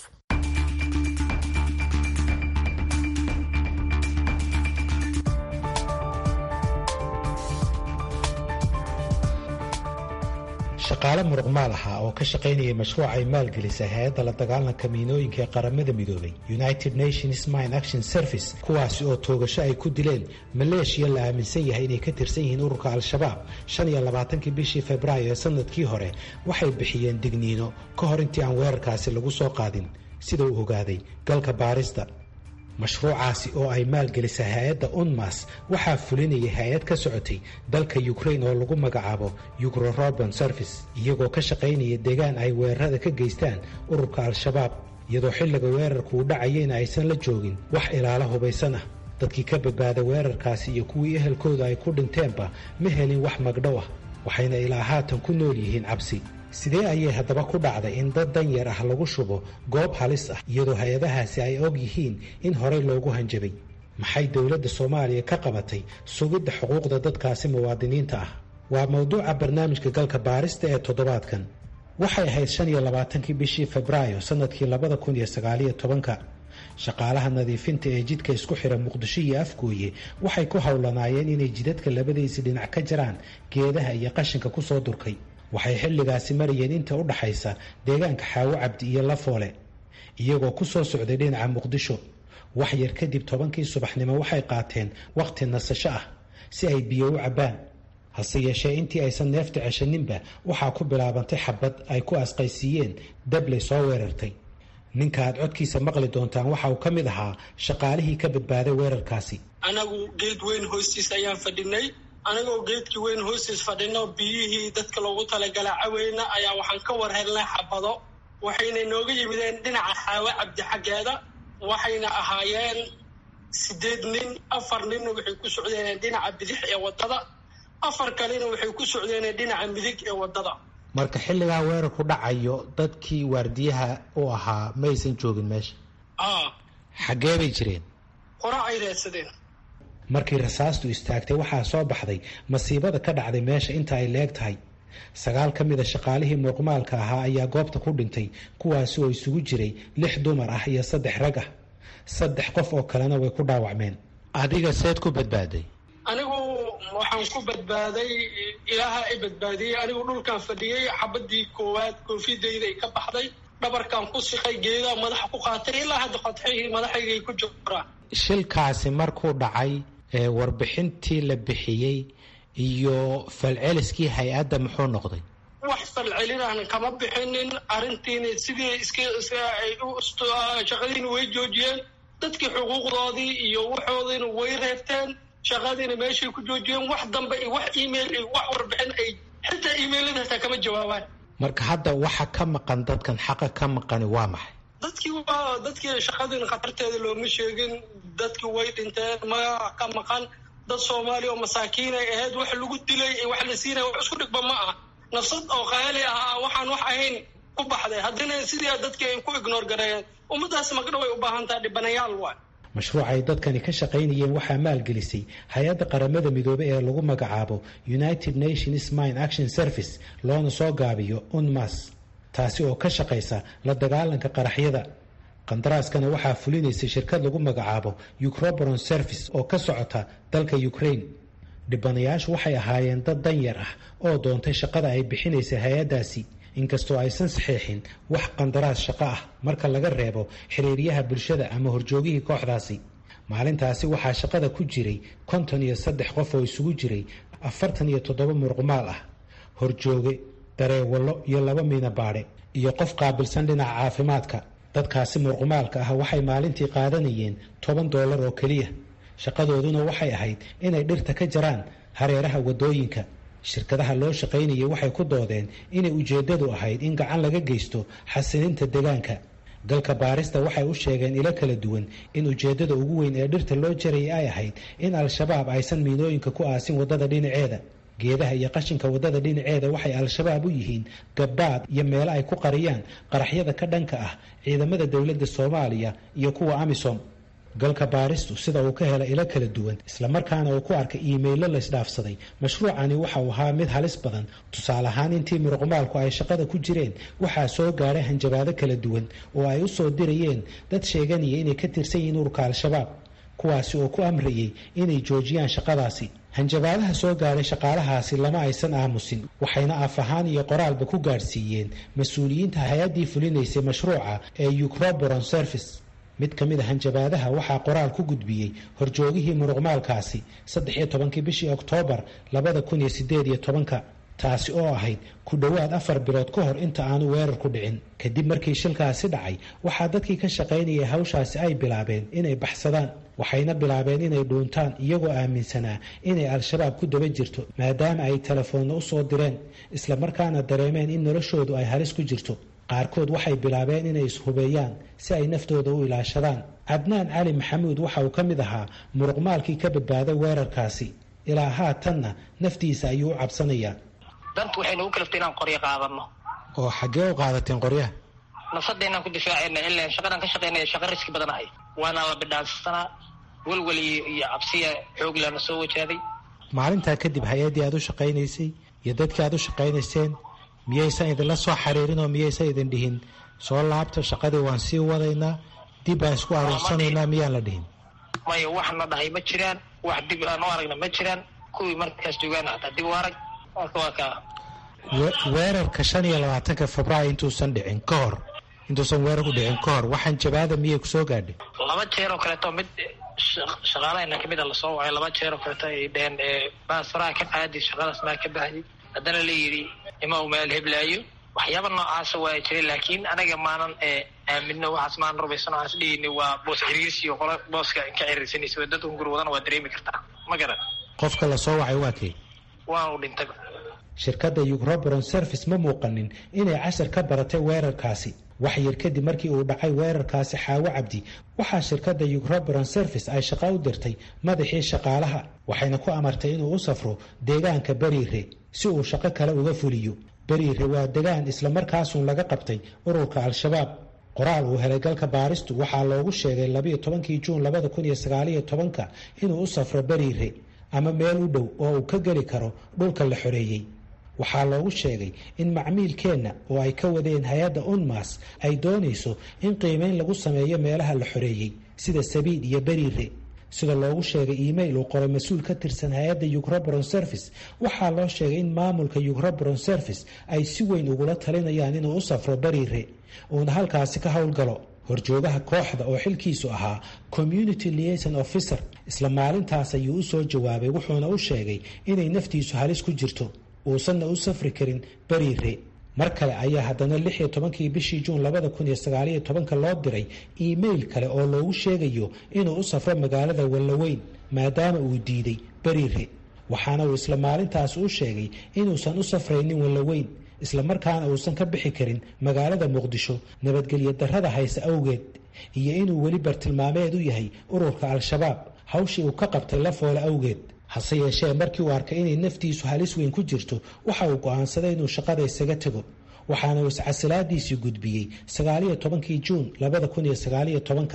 shaqaale muruqmaal ahaa oo ka shaqaynayay mashruuc ay maalgelisay hay-adda la dagaalanka miinooyinka ee qaramada midoobay united nations mine action service kuwaasi oo toogasho ay ku dileen maleeshiya la aaminsan yahay inay ka tirsan yihiin ururka al-shabaab shan iyo labaatankii bishii februaayo ee sanadkii hore waxay bixiyeen digniino ka hor intii aan weerarkaasi lagu soo qaadin sida uu ogaaday galka baarista mashruucaasi oo ay maalgelisay hay-adda unmas waxaa fulinayay hay-ad ka socotay dalka ukrain oo lagu magacaabo ugrorobon service iyagoo ka shaqaynaya deegaan ay weerarada ka geystaan ururka al-shabaab iyadoo xilliga weerarku uu dhacayeyna aysan la joogin wax ilaalo hubaysan ah dadkii ka badbaada weerarkaasi iyo kuwii ehelkooda ay ku dhinteenba ma helin wax magdhow ah waxayna ilaa haatan ku nool yihiin cabsi sidee ayay haddaba ku dhacday in dad danyar ah lagu shubo goob halis ah iyadoo hay-adahaasi ay og yihiin in horey loogu hanjabay maxay dowladda soomaaliya ka qabatay sugidda xuquuqda dadkaasi muwaadiniinta ah waa mowduuca barnaamijka galka baarista ee toddobaadkan waxay ahayd shan iyo labaatankii bishii febraayo sanadkii labada kun iyo sagaaliyo tobanka shaqaalaha nadiifinta ee jidka isku xira muqdisho iyo afgooye waxay ku howlanaayeen inay jidadka labadiisi dhinac ka jaraan geedaha iyo qashinka kusoo durkay waxay xilligaasi marayeen inta u dhaxaysa deegaanka xaawo cabdi iyo lafoole iyagoo ku soo socday dhinaca muqdisho wax yar kadib tobankii subaxnimo waxay qaateen wakhti nasasho ah si ay biyo u cabbaan hase yeeshee intii aysan neefta ceshaninba waxaa ku bilaabantay xabad ay ku asqaysiiyeen dabley soo weerartay ninka aad codkiisa maqli doontaan waxa uu ka mid ahaa shaqaalihii ka badbaaday weerarkaasi anagu geed weyn hoostiis ayaan fadhinay anagoo geedkii weyn hoostiis fadhino biyihii dadka loogu talagalaa caweyna ayaa waxaan ka war helnay xabado waxayna nooga yimideen dhinaca xaawo cabdi xaggeeda waxayna ahaayeen sideed nin afar ninna waxay ku socdeen dhinaca bidix ee waddada afar kalena waxay ku socdeen dhinaca midig ee waddada marka xilligaa weerarku dhacayo dadkii waardiyaha u ahaa ma aysan joogin meesha a xaggee bay jireen qora ay reedsadeen markii rasaastu istaagtay waxaa soo baxday masiibada ka dhacday meesha inta ay leeg tahay sagaal ka mida shaqaalihii muuqmaalka ahaa ayaa goobta ku dhintay kuwaasi oo isugu jiray lix dumar ah iyo saddex rag ah saddex qof oo kalena way ku dhaawacmeen adiga seed ku badbaaday anigu waxaan ku badbaaday ilaaha i badbaadiyey anigu dhulkaan fadhiyey xabadii koowaad koofidayda ay ka baxday dhabarkaan ku siqay geedaa madaxa ku qaatay ilaa hadda qodxihii madaxaygay ku jiraan shilkaasi markuu dhacay ee warbixintii la bixiyey iyo falceliskii hay-adda muxuu noqday wax falcelinaan kama bixinin arrintiina sidii iska ay shaqadiina way joojiyeen dadkii xuquuqdoodii iyo waxoodiina way reebteen shaqadiina meeshay ku joojiyeen wax dambe iyo wax email iyo wax warbixin ay xitaa emailada hataa kama jawaabaan marka hadda waxa ka maqan dadkan xaqa ka maqani waa maxay dadkii waa dadkii shaqadiina khatarteeda looma sheegin dadkii way dhinteen magaca ka maqan dad soomaaliya oo masaakiinay ahayd wax lagu dilay wax la siinaya wax isku dhigba ma ah nafsad oo qaali ah waxaan wax ahayn ku baxday haddana sidii dadkii ay ku ignoor gareeyeen ummadaas magdha way u baahan tahay dhibanayaal waay mashruuca ay dadkani ka shaqaynayeen waxaa maalgelisay hay-adda qaramada midoobey ee lagu magacaabo united nations mine action service loona soo gaabiyo unmas taasi oo ka shaqaysa la dagaalanka qaraxyada qandaraaskana waxaa fulinaysay shirkad lagu magacaabo ucroboron service oo ka socota dalka ukraine dhibanayaashu waxay ahaayeen dad danyar ah oo doontay shaqada ay bixinaysay hay-addaasi inkastoo aysan saxiixin wax qandaraas shaqo ah marka laga reebo xiriiryaha bulshada ama horjoogihii kooxdaasi maalintaasi waxaa shaqada ku jiray konton iyo saddex qof oo isugu jiray afartan iyo toddoba muruqmaal ah horjooge dareewallo iyo laba miinabaadhe iyo qof qaabilsan dhinaca caafimaadka dadkaasi muruqmaalka ah waxay maalintii qaadanayeen toban doolar oo keliya shaqadooduna waxay ahayd inay dhirta ka jaraan hareeraha waddooyinka shirkadaha loo shaqaynayay waxay ku doodeen inay ujeeddadu ahayd in gacan laga geysto xasilinta deegaanka galka baarista waxay u sheegeen ilo kala duwan in ujeeddada ugu weyn ee dhirta loo jarayay ay ahayd in al-shabaab aysan miinooyinka ku aasin waddada dhinaceeda geedaha iyo qashinka waddada dhinaceeda waxay al-shabaab u yihiin gabbaad iyo meelo ay ku qariyaan qaraxyada ka dhanka ah ciidamada dowladda soomaaliya iyo kuwa amisom galka baaristu sida uu ka helay ilo kala duwan islamarkaana uu ku arkay iimaylo laysdhaafsaday mashruucani waxa uu ahaa mid halis badan tusaale ahaan intii muruqmaalku ay shaqada ku jireen waxaa soo gaadhay hanjabaado kala duwan oo ay u soo dirayeen dad sheeganaya inay ka tirsan yihiin ururka al-shabaab kuwaasi oo ku amrayay inay joojiyaan shaqadaasi hanjabaadaha soo gaadhay shaqaalahaasi lama aysan aamusin waxayna af ahaan iyo qoraalba ku gaadhsiiyeen mas-uuliyiinta hay-addii fulinaysay mashruuca ee ucroboron service mid ka mid a hanjabaadaha waxaa qoraal ku gudbiyey horjoogihii muruqmaalkaasi saddex iyo tobankii bishii oktoobar labada kun iyo sideed iyo tobanka taasi oo ahayd ku dhowaad afar bilood ka hor inta aanu weerar ku dhicin kadib markii shilkaasi dhacay waxaa dadkii ka shaqaynayay hawshaasi ay bilaabeen inay baxsadaan waxayna bilaabeen inay dhuuntaan iyagoo aaminsanaa inay al-shabaab ku daba jirto maadaama ay telefoonna u soo direen islamarkaana dareemeen in noloshoodu ay halis ku jirto qaarkood waxay bilaabeen inay ishubeeyaan si ay naftooda u ilaashadaan cadnaan cali maxamuud waxa uu ka mid ahaa muruqmaalkii ka badbaaday weerarkaasi ilaa haatanna naftiisa ayuu u cabsanayaa dantu waxay nagu kalaftay inaan qoryo qaadano oo xaggee u qaadateen qoryaha nafsadda inaan ku difaacayna ilaa shaqadaan ka shaqaynaya shaqa riski badan ahay waana la bidhaansanaa welwel iyo cabsiya xoog lana soo wajahday maalintaa kadib hay-addii aad u shaqaynaysay iyo dadkii aad u shaqaynayseen miyaysan idinla soo xariirin oo miyaysan idin dhihin soo laabta shaqadii waan sii wadaynaa dib baan isku aruursanaynaa miyaan la dhihin maya wax na dhahay ma jiraan wax dib aan u aragna ma jiraan kuwii markaas joogaan hataa dib u arag marka waa kaa weerarka shan iyo labaatanka februaayo intuusan dhicin ka hor intuusan weerarku dhicin ka hor waxaan jabaada miyay ku soo gaadhay laba jeer oo kaleeto mid shaqaalahayna kamid a lasoo wacay laba jeer oo kaleeto ay dheheen baas faraha ka qaadi shaqadaas maa ka baxday haddana la yidhi ima u meel heblaayo waxyaaba noocaasa waa jiray laakiin anaga maanan aamino waxaas maanan rubaysan waxaas dhihini waa boos ciriirsi oo qolo booska ka ciriirsanaysa waa dadka hungur wadana waa dareemi kartaa ma garan qofka la soo wacay waa kee waa uu dhintay shirkadda ucroboron service ma muuqanin inay cashar ka baratay weerarkaasi wax yar kadib markii uu dhacay weerarkaasi xaawo cabdi waxaa shirkadda ucroboron service ay shaqo u dirtay madaxii shaqaalaha waxayna ku amartay inuu u safro deegaanka beriire si uu shaqo kale uga fuliyo beriire waa degaan islamarkaasuun laga qabtay ururka al-shabaab qoraal uu helay galka baaristu waxaa loogu sheegay labayo tobankii juun labada kun iyo sagaaliyo tobanka inuu u safro beriire ama meel u dhow oo uu ka geli karo dhulka la xoreeyey waxaa loogu sheegay in macmiilkeenna oo ay ka wadeen hay-adda unmas ay doonayso in qiimeyn lagu sameeyo meelaha la xoreeyey sida sabiid iyo beriire sida loogu sheegay email uu qoray mas-uul ka tirsan hay-adda ucroboron service waxaa loo sheegay in maamulka ucroboron service ay si weyn ugula talinayaan inuu u safro beriire uuna halkaasi ka howlgalo horjoogaha kooxda oo xilkiisu ahaa community liason officer isla maalintaas ayuu u soo jawaabay wuxuuna u sheegay inay naftiisu halis ku jirto uusanna u safri karin beriire mar kale ayaa haddana lix iyo tobankii bishii juun labada kun iyo sagaaliyo tobanka loo diray email kale oo loogu sheegayo inuu u safro magaalada wallaweyn maadaama uu diiday beriire waxaana uu isla maalintaas u sheegay inuusan u safraynin wallaweyn islamarkaana uusan ka bixi karin magaalada muqdisho nabadgelyo darrada hayse awgeed iyo inuu weli bartilmaameed u yahay ururka al-shabaab hawshii uu ka qabtay la foole awgeed hase yeeshee markii uu arkay inay naftiisu halis weyn ku jirto waxa uu go'aansaday inuu shaqada isaga tego waxaana uu iscasilaadiisii gudbiyey sagaaliyo tobankii juun labada kun iyo sagaaliyo tobanka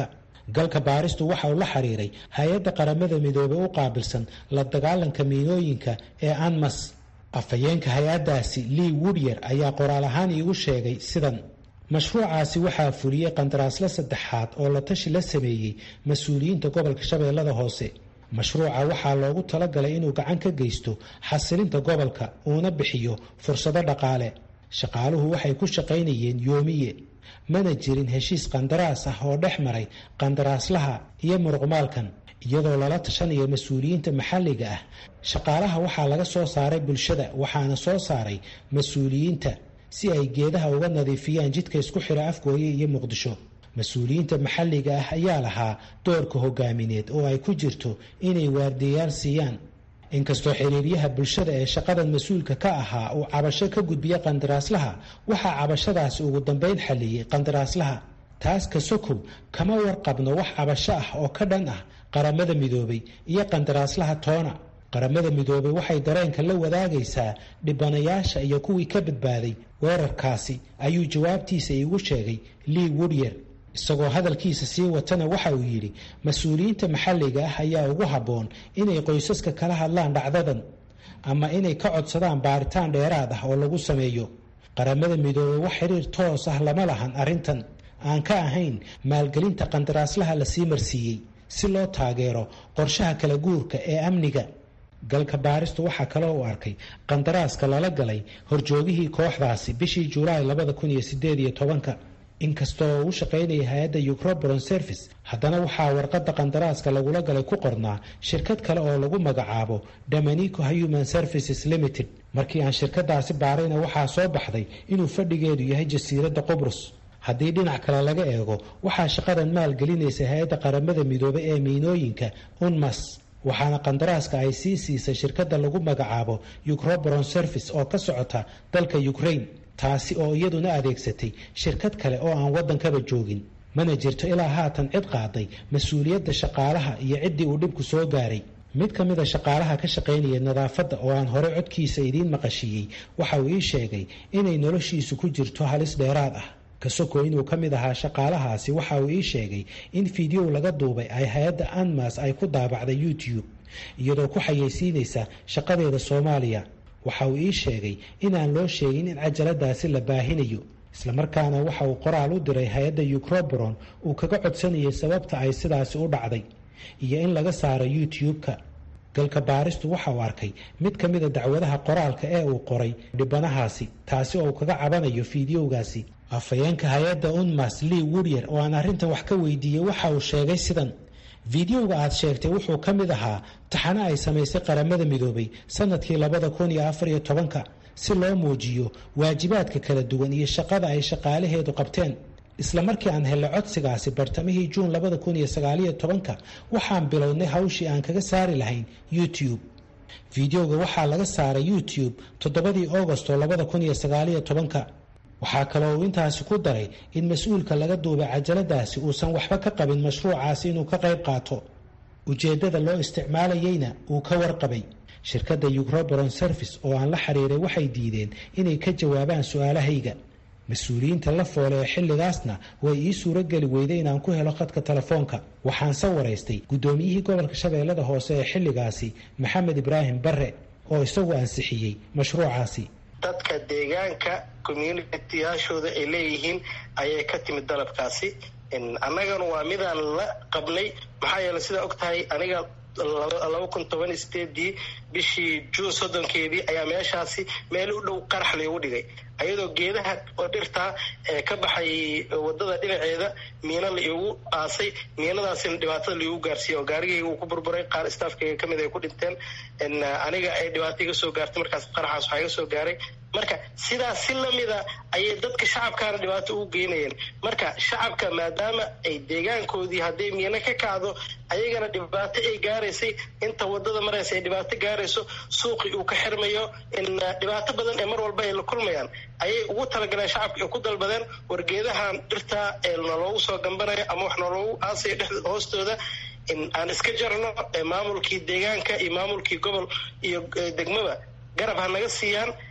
galka baaristu waxa uu la xiriiray hay-adda qaramada midoobey u qaabilsan la dagaalanka miinooyinka ee anmas afhayeenka hay-addaasi lea woodyer ayaa qoraal ahaan iigu sheegay sidan mashruucaasi waxaa fuliyey qandaraasla saddexaad oo la tashi la sameeyey mas-uuliyiinta gobolka shabeellada hoose mashruuca waxaa loogu talagalay inuu gacan ka geysto xasilinta gobolka uuna bixiyo fursado dhaqaale shaqaaluhu waxay ku shaqaynayeen yoomiye mana jirin heshiis qandaraas ah oo dhex maray qandaraaslaha iyo muruqmaalkan iyadoo lala tashanayo mas-uuliyiinta maxalliga ah shaqaalaha waxaa laga soo saaray bulshada waxaana soo saaray mas-uuliyiinta si ay geedaha uga nadiifiyaan jidka isku xira afgooye iyo muqdisho mas-uuliyiinta maxalliga ah ayaa lahaa doorka hogaamineed oo ay ku jirto inay waardiyayaal siiyaan inkastoo xiriiryaha bulshada ee shaqadan mas-uulka ka ahaa uu cabasho ka gudbiya qandaraaslaha waxaa cabashadaasi ugu dambayn xalliyey qandaraaslaha taas ka sokow kama warqabno wax cabasho ah oo ka dhan ah qaramada midoobay iyo qandaraaslaha toona qaramada midoobay waxay dareenka la wadaagaysaa dhibanayaasha iyo kuwii ka badbaaday weerarkaasi ayuu jawaabtiisa iigu sheegay lea woodyer isagoo hadalkiisa sii watana waxa uu yidhi mas-uuliyiinta maxalliga ah ayaa ugu habboon inay qoysaska kala hadlaan dhacdadan ama inay ka codsadaan baaritaan dheeraad ah oo lagu sameeyo qaramada midoobey wax xiriir toos ah lama lahan arrintan aan ka ahayn maalgelinta qandaraaslaha la sii marsiiyey si loo taageero qorshaha kala guurka ee amniga galka baaristu waxaa kaloo u arkay qandaraaska lala galay horjoogihii kooxdaasi bishii julaay labada kun iyo sideed iyo tobanka inkastoo uu shaqaynaya hay-adda ucrobron service haddana waxaa warqadda qandaraaska lagula galay ku qornaa shirkad kale oo lagu magacaabo dominico human services limited markii aan shirkadaasi baarayna waxaa soo baxday inuu fadhigeedu yahay jasiiradda qubrus haddii dhinac kale laga eego waxaa shaqadan maalgelinaysa hay-adda qaramada midoobay ee miinooyinka unmas waxaana qandaraaska ay sii siisay shirkadda lagu magacaabo ucrobron service oo ka socota dalka ukraine taasi oo iyaduna adeegsatay shirkad kale oo aan waddankaba joogin mana jirto ilaa haatan cid qaaday mas-uuliyadda shaqaalaha iyo ciddii uu dhibku soo gaaray mid ka mida shaqaalaha ka shaqaynaya nadaafadda oo aan horey codkiisa idiin maqashiiyey waxa uu ii sheegay inay noloshiisu ku jirto halis dheeraad ah kasoko inuu ka mid ahaa shaqaalahaasi waxa uu ii sheegay in fideow laga duubay ay hay-adda anmas ay ku daabacday youtube iyadoo ku xayeysiinaysa shaqadeeda soomaaliya waxa uu ii sheegay inaan loo sheegin in cajaladaasi la baahinayo islamarkaana waxa uu qoraal u diray hay-adda ucrobron uu kaga codsanayay sababta ay sidaasi u dhacday iyo in laga saaro youtube-ka galka baaristu waxa uu arkay mid ka mida dacwadaha qoraalka ee uu qoray dhibanahaasi taasi oo uu kaga cabanayo fideogaasi afhayeenka hay-adda unmas lea woodyer oo aan arrintan wax ka weydiiyey waxa uu sheegay sidan fideoga aad sheegtay wuxuu ka mid ahaa taxano ay samaysay qaramada midoobay sanadkii labada kun iyo afar iyo tobanka si loo muujiyo waajibaadka kala duwan iyo shaqada ay shaqaalaheedu qabteen isla markii aan helay codsigaasi bartamihii juun labada kun iyo sagaaliyo tobanka waxaan bilownay hawshii aan kaga saari lahayn youtube fideoga waxaa laga saaray youtube toddobadii agosto labada kun iyo sagaaliyo tobanka waxaa kaloo uu intaasi ku daray in mas-uulka laga duubay cajaladaasi uusan waxba ka qabin mashruucaasi inuu ka qayb qaato ujeeddada loo isticmaalayeyna uu ka warqabay shirkadda ucrobron service oo aan la xiriiray waxay diideen inay ka jawaabaan su-aalahayga mas-uuliyiinta la foole ee xilligaasna way ii suurogeli weyday inaan ku helo khadka telefoonka waxaanse waraystay guddoomiyihii gobolka shabeellada hoose ee xilligaasi maxamed ibraahim barre oo isagu ansixiyey mashruucaasi dadka deegaanka communitiyaashooda ay leeyihiin ayay ka timid dalabkaasi annagana waa midaan la qabnay maxaa yeele sidaa og tahay aniga laba kun toban sideedii bishii juun soddonkeedii ayaa meeshaasi meel u dhow qarax laygu dhigay ayadoo geedaha oo dhirtaa ee ka baxay wadada dhinaceeda miina la iigu aasay miinadaasina dhibaatada laigu gaarsiiya oo gaarigayga uu ku burburay qaar staafkayga kamid ay ku dhinteen aniga ay dhibaato iga soo gaartay markaas qaraxaas waxaa iga soo gaaray marka sidaas si lamida ayay dadka shacabkaana dhibaato ugu geynayeen marka shacabka maadaama ay deegaankoodii hadday miino ka kacdo ayagana dhibaato ay gaaraysay inta wadada maraysa ay dhibaato gaarayso suuqii uu ka xirmayo dhibaato badan ee mar walba ay la kulmayaan ayay ugu talagaleen shacabka ay ku dalbadeen wargeedahan dhirta ee naloogu soo gambanayo ama wax naloogu aasayo dhex hoostooda aan iska jarno maamulkii deegaanka iyo maamulkii gobol iyo degmaba garab ha naga siiyaan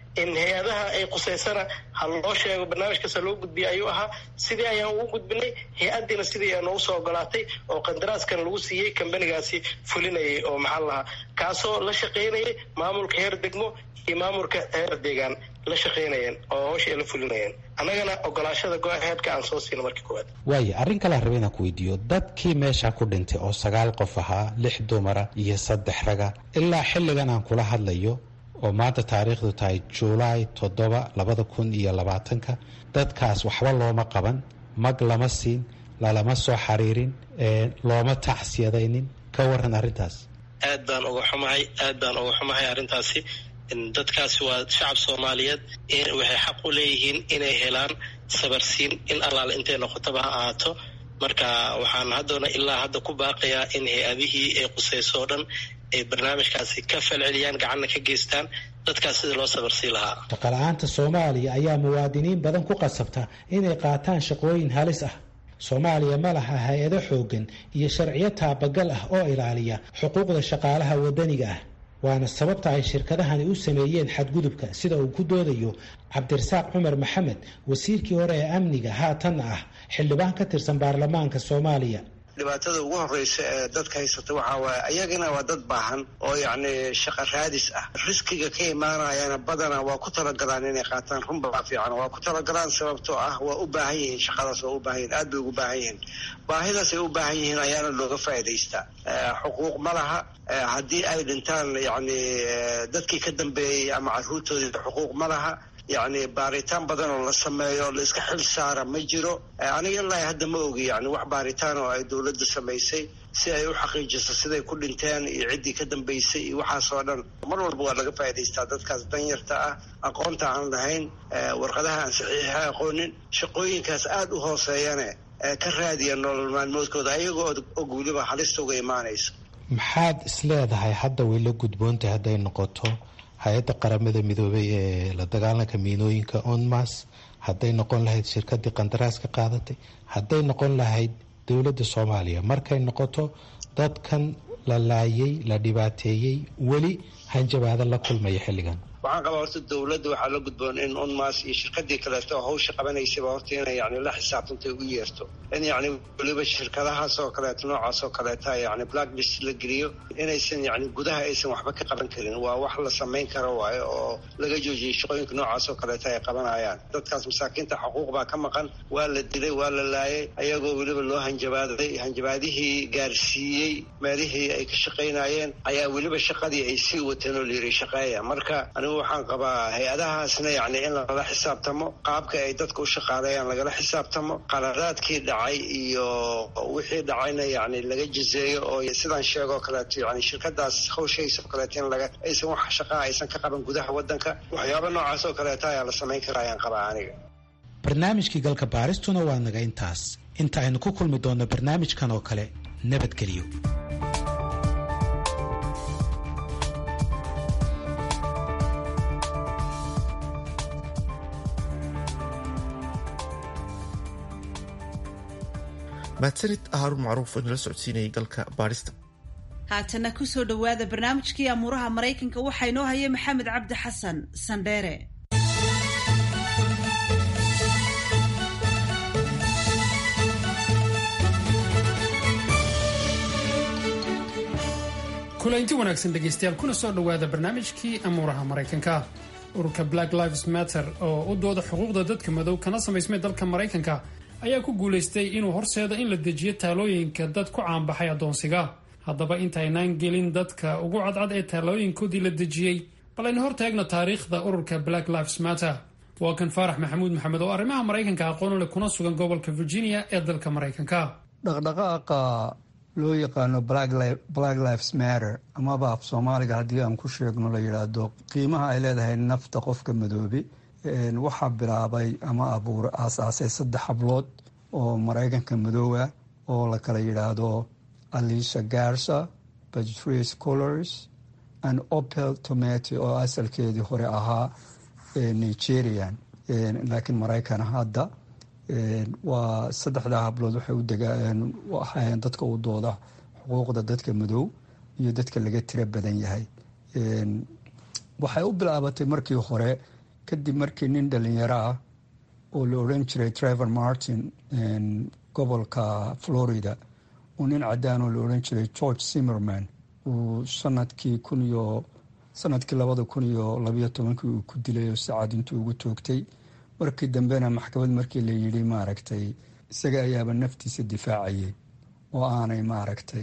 in hay-adaha ay quseysana ha loo sheego barnaamijkaasa loo gudbiya ayuu ahaa sidii ayaan ugu gudbinay hay-addiina sidii ayaa noogu soo ogolaatay oo qandaraaskan lagu siiyey kambanigaasi fulinayay oo maxaa lahaa kaasoo la shaqaynayay maamulka heer degmo iyo maamulka heer deegaan la shaqaynayeen oo hawsha ay la fulinayeen annagana ogolaashada go-aheedka aan soo siina markii koowaad waayo arrin kalea raba inaan ku weydiiyo dadkii meesha ku dhintay oo sagaal qof ahaa lix dumara iyo saddex raga ilaa xilligan aan kula hadlayo oo maanta taariikhdu tahay juulaay toddoba labada kun iyo labaatanka dadkaas waxba looma qaban mag lama siin lalama soo xariirin looma tacsiyadaynin ka waran arrintaas aad baan uga xumahay aad baan uga xumahay arrintaasi dadkaasi waa shacab soomaaliyeed waxay xaq u leeyihiin inay helaan sabarsiin in allaale intay noqotaba ha ahaato marka waxaan haddana ilaa hadda ku baaqayaa in hay-adihii ay qusayso oo dhan ay barnaamijkaasi ka falceliyaan gacanna ka geystaan dadkaas sidii loo sabarsii lahaa shaqala-aanta soomaaliya ayaa muwaadiniin badan ku qasabta inay qaataan shaqooyin halis ah soomaaliya ma laha hay-ado xooggan iyo sharciyo taabagal ah oo ilaaliya xuquuqda shaqaalaha waddaniga ah waana sababta ay shirkadahani u sameeyeen xadgudubka sida uu ku doodayo cabdirasaaq cumar maxamed wasiirkii hore ee amniga haatanna ah xildhibaan ka tirsan baarlamaanka soomaaliya dhibaatada ugu horeysa ee dadka haysata waxaa waaye ayagana waa dad baahan oo yacni shaqa raadis ah riskiga ka imaanayana badanaa waa ku talagalaan inay qaataan runbaa fiican waa ku talagalaan sababtoo ah waa u baahan yihiin shaqadaas waa u baahan yihin aad bay ugu baahan yihiin baahidaas ay u baahan yihiin ayaana looga faa'idaystaa xuquuq ma laha haddii ay dhintaan yacni dadkii ka dambeeyey ama carruurtoodii xuquuq ma laha yacni baaritaan badan oo la sameeyo o la iska xil saara ma jiro aniga ilaahi hadda ma ogi yani wax baaritaan oo ay dowladda samaysay si ay u xaqiijiso siday ku dhinteen iyo ciddii ka dambaysay iyo waxaasoo dhan mar walba waa laga faa'idaystaa dadkaas danyarta ah aqoonta aan lahayn warqadaha aan saxiixa aqoonin shaqooyinkaas aada u hooseeyane ka raadiya nolol maalmoodkooda ayagoo og weliba halista uga imaanaysa maxaad isleedahay hadda way la gudboontahay hadday noqoto hay-adda qaramada midoobay ee la dagaalanka miinooyinka onmas hadday noqon lahayd shirkadii qandaraaska qaadatay hadday noqon lahayd dowladda soomaaliya markay noqoto dadkan la laayay la dhibaateeyey weli hanjabaado la kulmaya xilligan waxaan qabaa horta dowladda waxaa la gudboon in unmas iyo shirkadii kaleeto oo hawsha qabanaysaba horta inay yani la xisaabtantay u yeerto in yani weliba shirkadahaas oo kaleeto noocaas oo kaleeta yani black list la geliyo inaysan yani gudaha aysan waxba ka qaban karin waa wax la samayn karo waayo oo laga joojiyay shaqooyinka noocaas oo kaleeta ay qabanayaan dadkaas masaakiinta xuquuq baa ka maqan waa la dilay waa la laayay ayagoo weliba loo hanjabaaday hanjabaadihii gaarsiiyey meelihii ay ka shaqaynayeen ayaa weliba shaqadii ay sii wateen oo layiri shaqeeya marka waxaan qabaa hay-adahaasna yani in lala xisaabtamo qaabka ay dadka u shaqaaleeyaan lagala xisaabtamo qaladaadkii dhacay iyo wixii dhacayna yani laga jizeeyo oo sidaan sheegoo kaleeto yani shirkadaas hawshaysa oo kaleeto in laga aysan wax shaqaa aysan ka qaban gudaha wadanka waxyaaba noocaas oo kaleeto ayaa la samayn karaa ayaan qabaa aniga barnaamijkii galka baaristuna waa naga intaas inta aynu ku kulmi doonno barnaamijkan oo kale nabadgelyo mahadsanid haarun macruuf oo inala socodsiinayay galka baadhista haatana kusoo dhowaada barnaamijkii amuuraha maraykanka waxaa inoo haya maxamed cabdi xasan sandheere kulanti wanaagsan dhegaystayaal kuna soo dhowaada barnaamijkii amuuraha maraykanka ururka black lives matter oo u dooda xuquuqda dadka madow kana samaysmay dalka maraykanka ayaa ku guulaystay inuu horseedo in la dejiyo taalooyinka dad ku caanbaxay addoonsiga haddaba intaynaan gelin dadka ugu cadcad ee taalooyinkoodii la dejiyey bal aynu hortaagno taariikhda ururka black lives matter waa kan faarax maxamuud maxamed oo arrimaha maraykanka aqoon u leh kuna sugan gobolka virginia ee dalka maraykanka dhaqdhaqaaqa loo yaqaano black lives matter amaba af soomaaliga haddii aan ku sheegno la yidhaahdo qiimaha ay leedahay nafta qofka madoobe waxaa bilaabay ama abuur aasaasay saddex hablood oo maraykanka madoowa oo la kala yidhaahdo alicia garsa patrice colors and opel tomato oo asalkeedii hore ahaa nigerian laakiin maraykan hadda waa saddexdaa hablood waxay u degaahayeen dadka u dooda xuquuqda dadka madow iyo dadka laga tiro badan yahay waxay u bilaabatay markii hore kadib markii nin dhalinyaro ah oo la odhan jiray trevor martin gobolka florida uu nin cadaan oo la odhan jiray george zimmerman uu sanadkii kun iyo sanadkii labada kun iyo labayo tobankii uu ku dilay oo sacad intuu ugu toogtay markii dambena maxkamad markii la yidhi maaragtay isaga ayaaba naftiisa difaacayay oo aanay maaragtay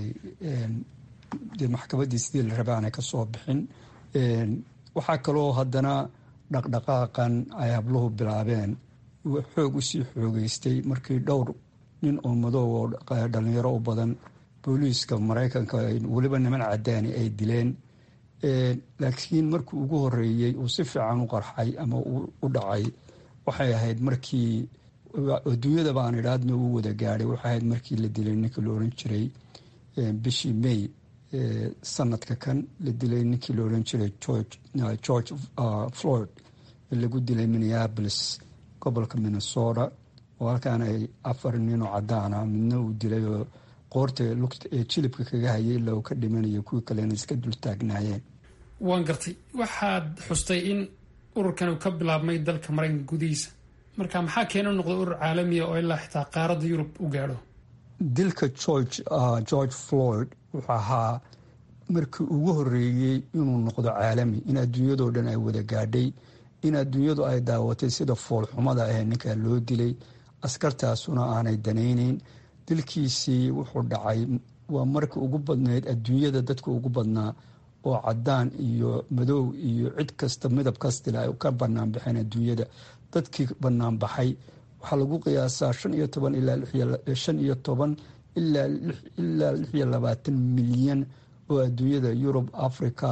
dee maxkamaddii sidii la raba aanay ka soo bixin waxaa kaloo haddana dhaqdhaqaaqan ay habluhu bilaabeen xoog usii xoogeystay markii dhowr nin oo madow oo dhalinyaro u badan booliiska maraykanka weliba niman cadaani ay dileen laakiin markii ugu horeeyey uu si fiican u qarxay ama u dhacay waxay ahayd markii adduunyadaba aan idhaadna uu wada gaadhay waxay ahayd markii la dilay ninkii la odhan jiray bishii may sanadka kan la dilay ninkii la odhan jiray george floyd lagu dilay minneapolis gobolka minnesota oo halkaan ay afar ninoo cadaana midna uu dilay oo qoorta ee jilibka kaga hayay ilaa uu ka dhimanayo kuwii kalena iska dul taagnaayeen waan gartay waxaad xustay in ururkan uu ka bilaabmay dalka maraykanka gudihiisa marka maxaa keena noqday urur caalamiya oo ilaa xitaa qaaradda yurub u gaadho dilka george george floyd wuxuu ahaa markii ugu horeeyey inuu noqdo caalami in adduunyadoo dhan ay wada gaadhay in adduunyadu ay daawatay sida foolxumada ah ninkaa loo dilay askartaasuna aanay danayneyn dilkiisii wuxuu dhacay waa markii ugu badnayd adduunyada dadka ugu badnaa oo cadaan iyo madow iyo cid kasta midab kastila ay ka banaan baxeen adduunyada dadkii banaan baxay waxaa lagu qiyaasaa shan iyo toban ilaa shan iyo toban ilaa ilaa lix iyo labaatan milyan oo adduunyada yurub africa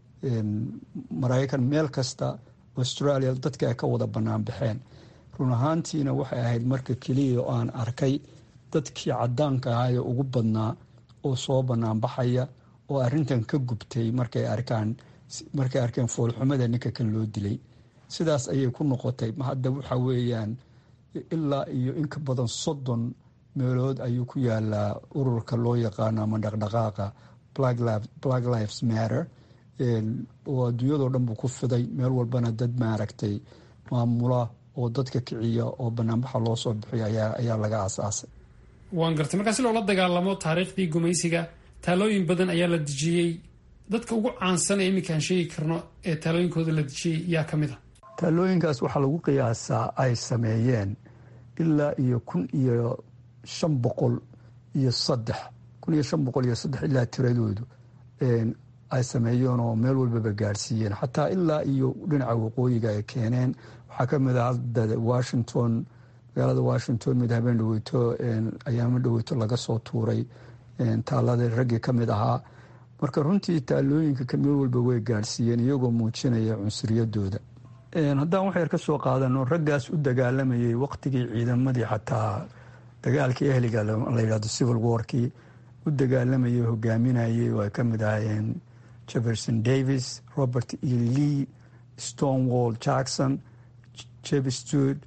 maraykan meel kasta australia dadka ay ka wada banaan baxeen run ahaantiina waxay ahayd marka keliya oo aan arkay dadkii cadaanka ahaa ee ugu badnaa oo soo banaan baxaya oo arintan ka gubtay markay arkaan markay arkeen foolxumada ninka kan loo dilay sidaas ayay ku noqotay hadda waxa weeyaan ilaa iyo inka badan soddon meelood ayuu ku yaalaa ururka loo yaqaano ama dhaqdhaqaaqa black lives matter oo adduunyadoo dhan buu ku fiday meel walbana dad maaragtay maamula oo dadka kiciya oo banaanbaxa loo soo bixiyo ayaa laga aasaasay waan gartay markaa si loola dagaalamo taariikhdii gumaysiga taalooyin badan ayaa la dejiyey dadka ugu caansan ee iminkaan sheegi karno ee taalooyinkooda la dejiyey yaa ka mid a taalooyinkaas waxaa lagu qiyaasaa ay sameeyeen ilaa iyo kun iyo shan boqol iyo saddex kun iyo shan boqol iyo saddex ilaa tiradoodu ay sameeyeen oo meel walbaba gaadhsiiyeen xataa ilaa iyo dhinaca waqooyiga ay keeneen waxaa ka mid ah hadda washington magaalada washington mid habeen dhaweyto ayaamo dhaweyto laga soo tuuray taalada raggii ka mid ahaa marka runtii taalooyinka meel walba way gaadhsiiyeen iyagoo muujinaya cunsuriyadooda haddaan wax yar ka soo qaadano raggaas u dagaalamayay waqtigii ciidamadii xataa dagaalkii ehliga la yidhahdo civil warkii u dagaalamayay hogaaminayay oo ay ka mid ahaayeen jefferson davis robert e lee stonewall jackson jeb stud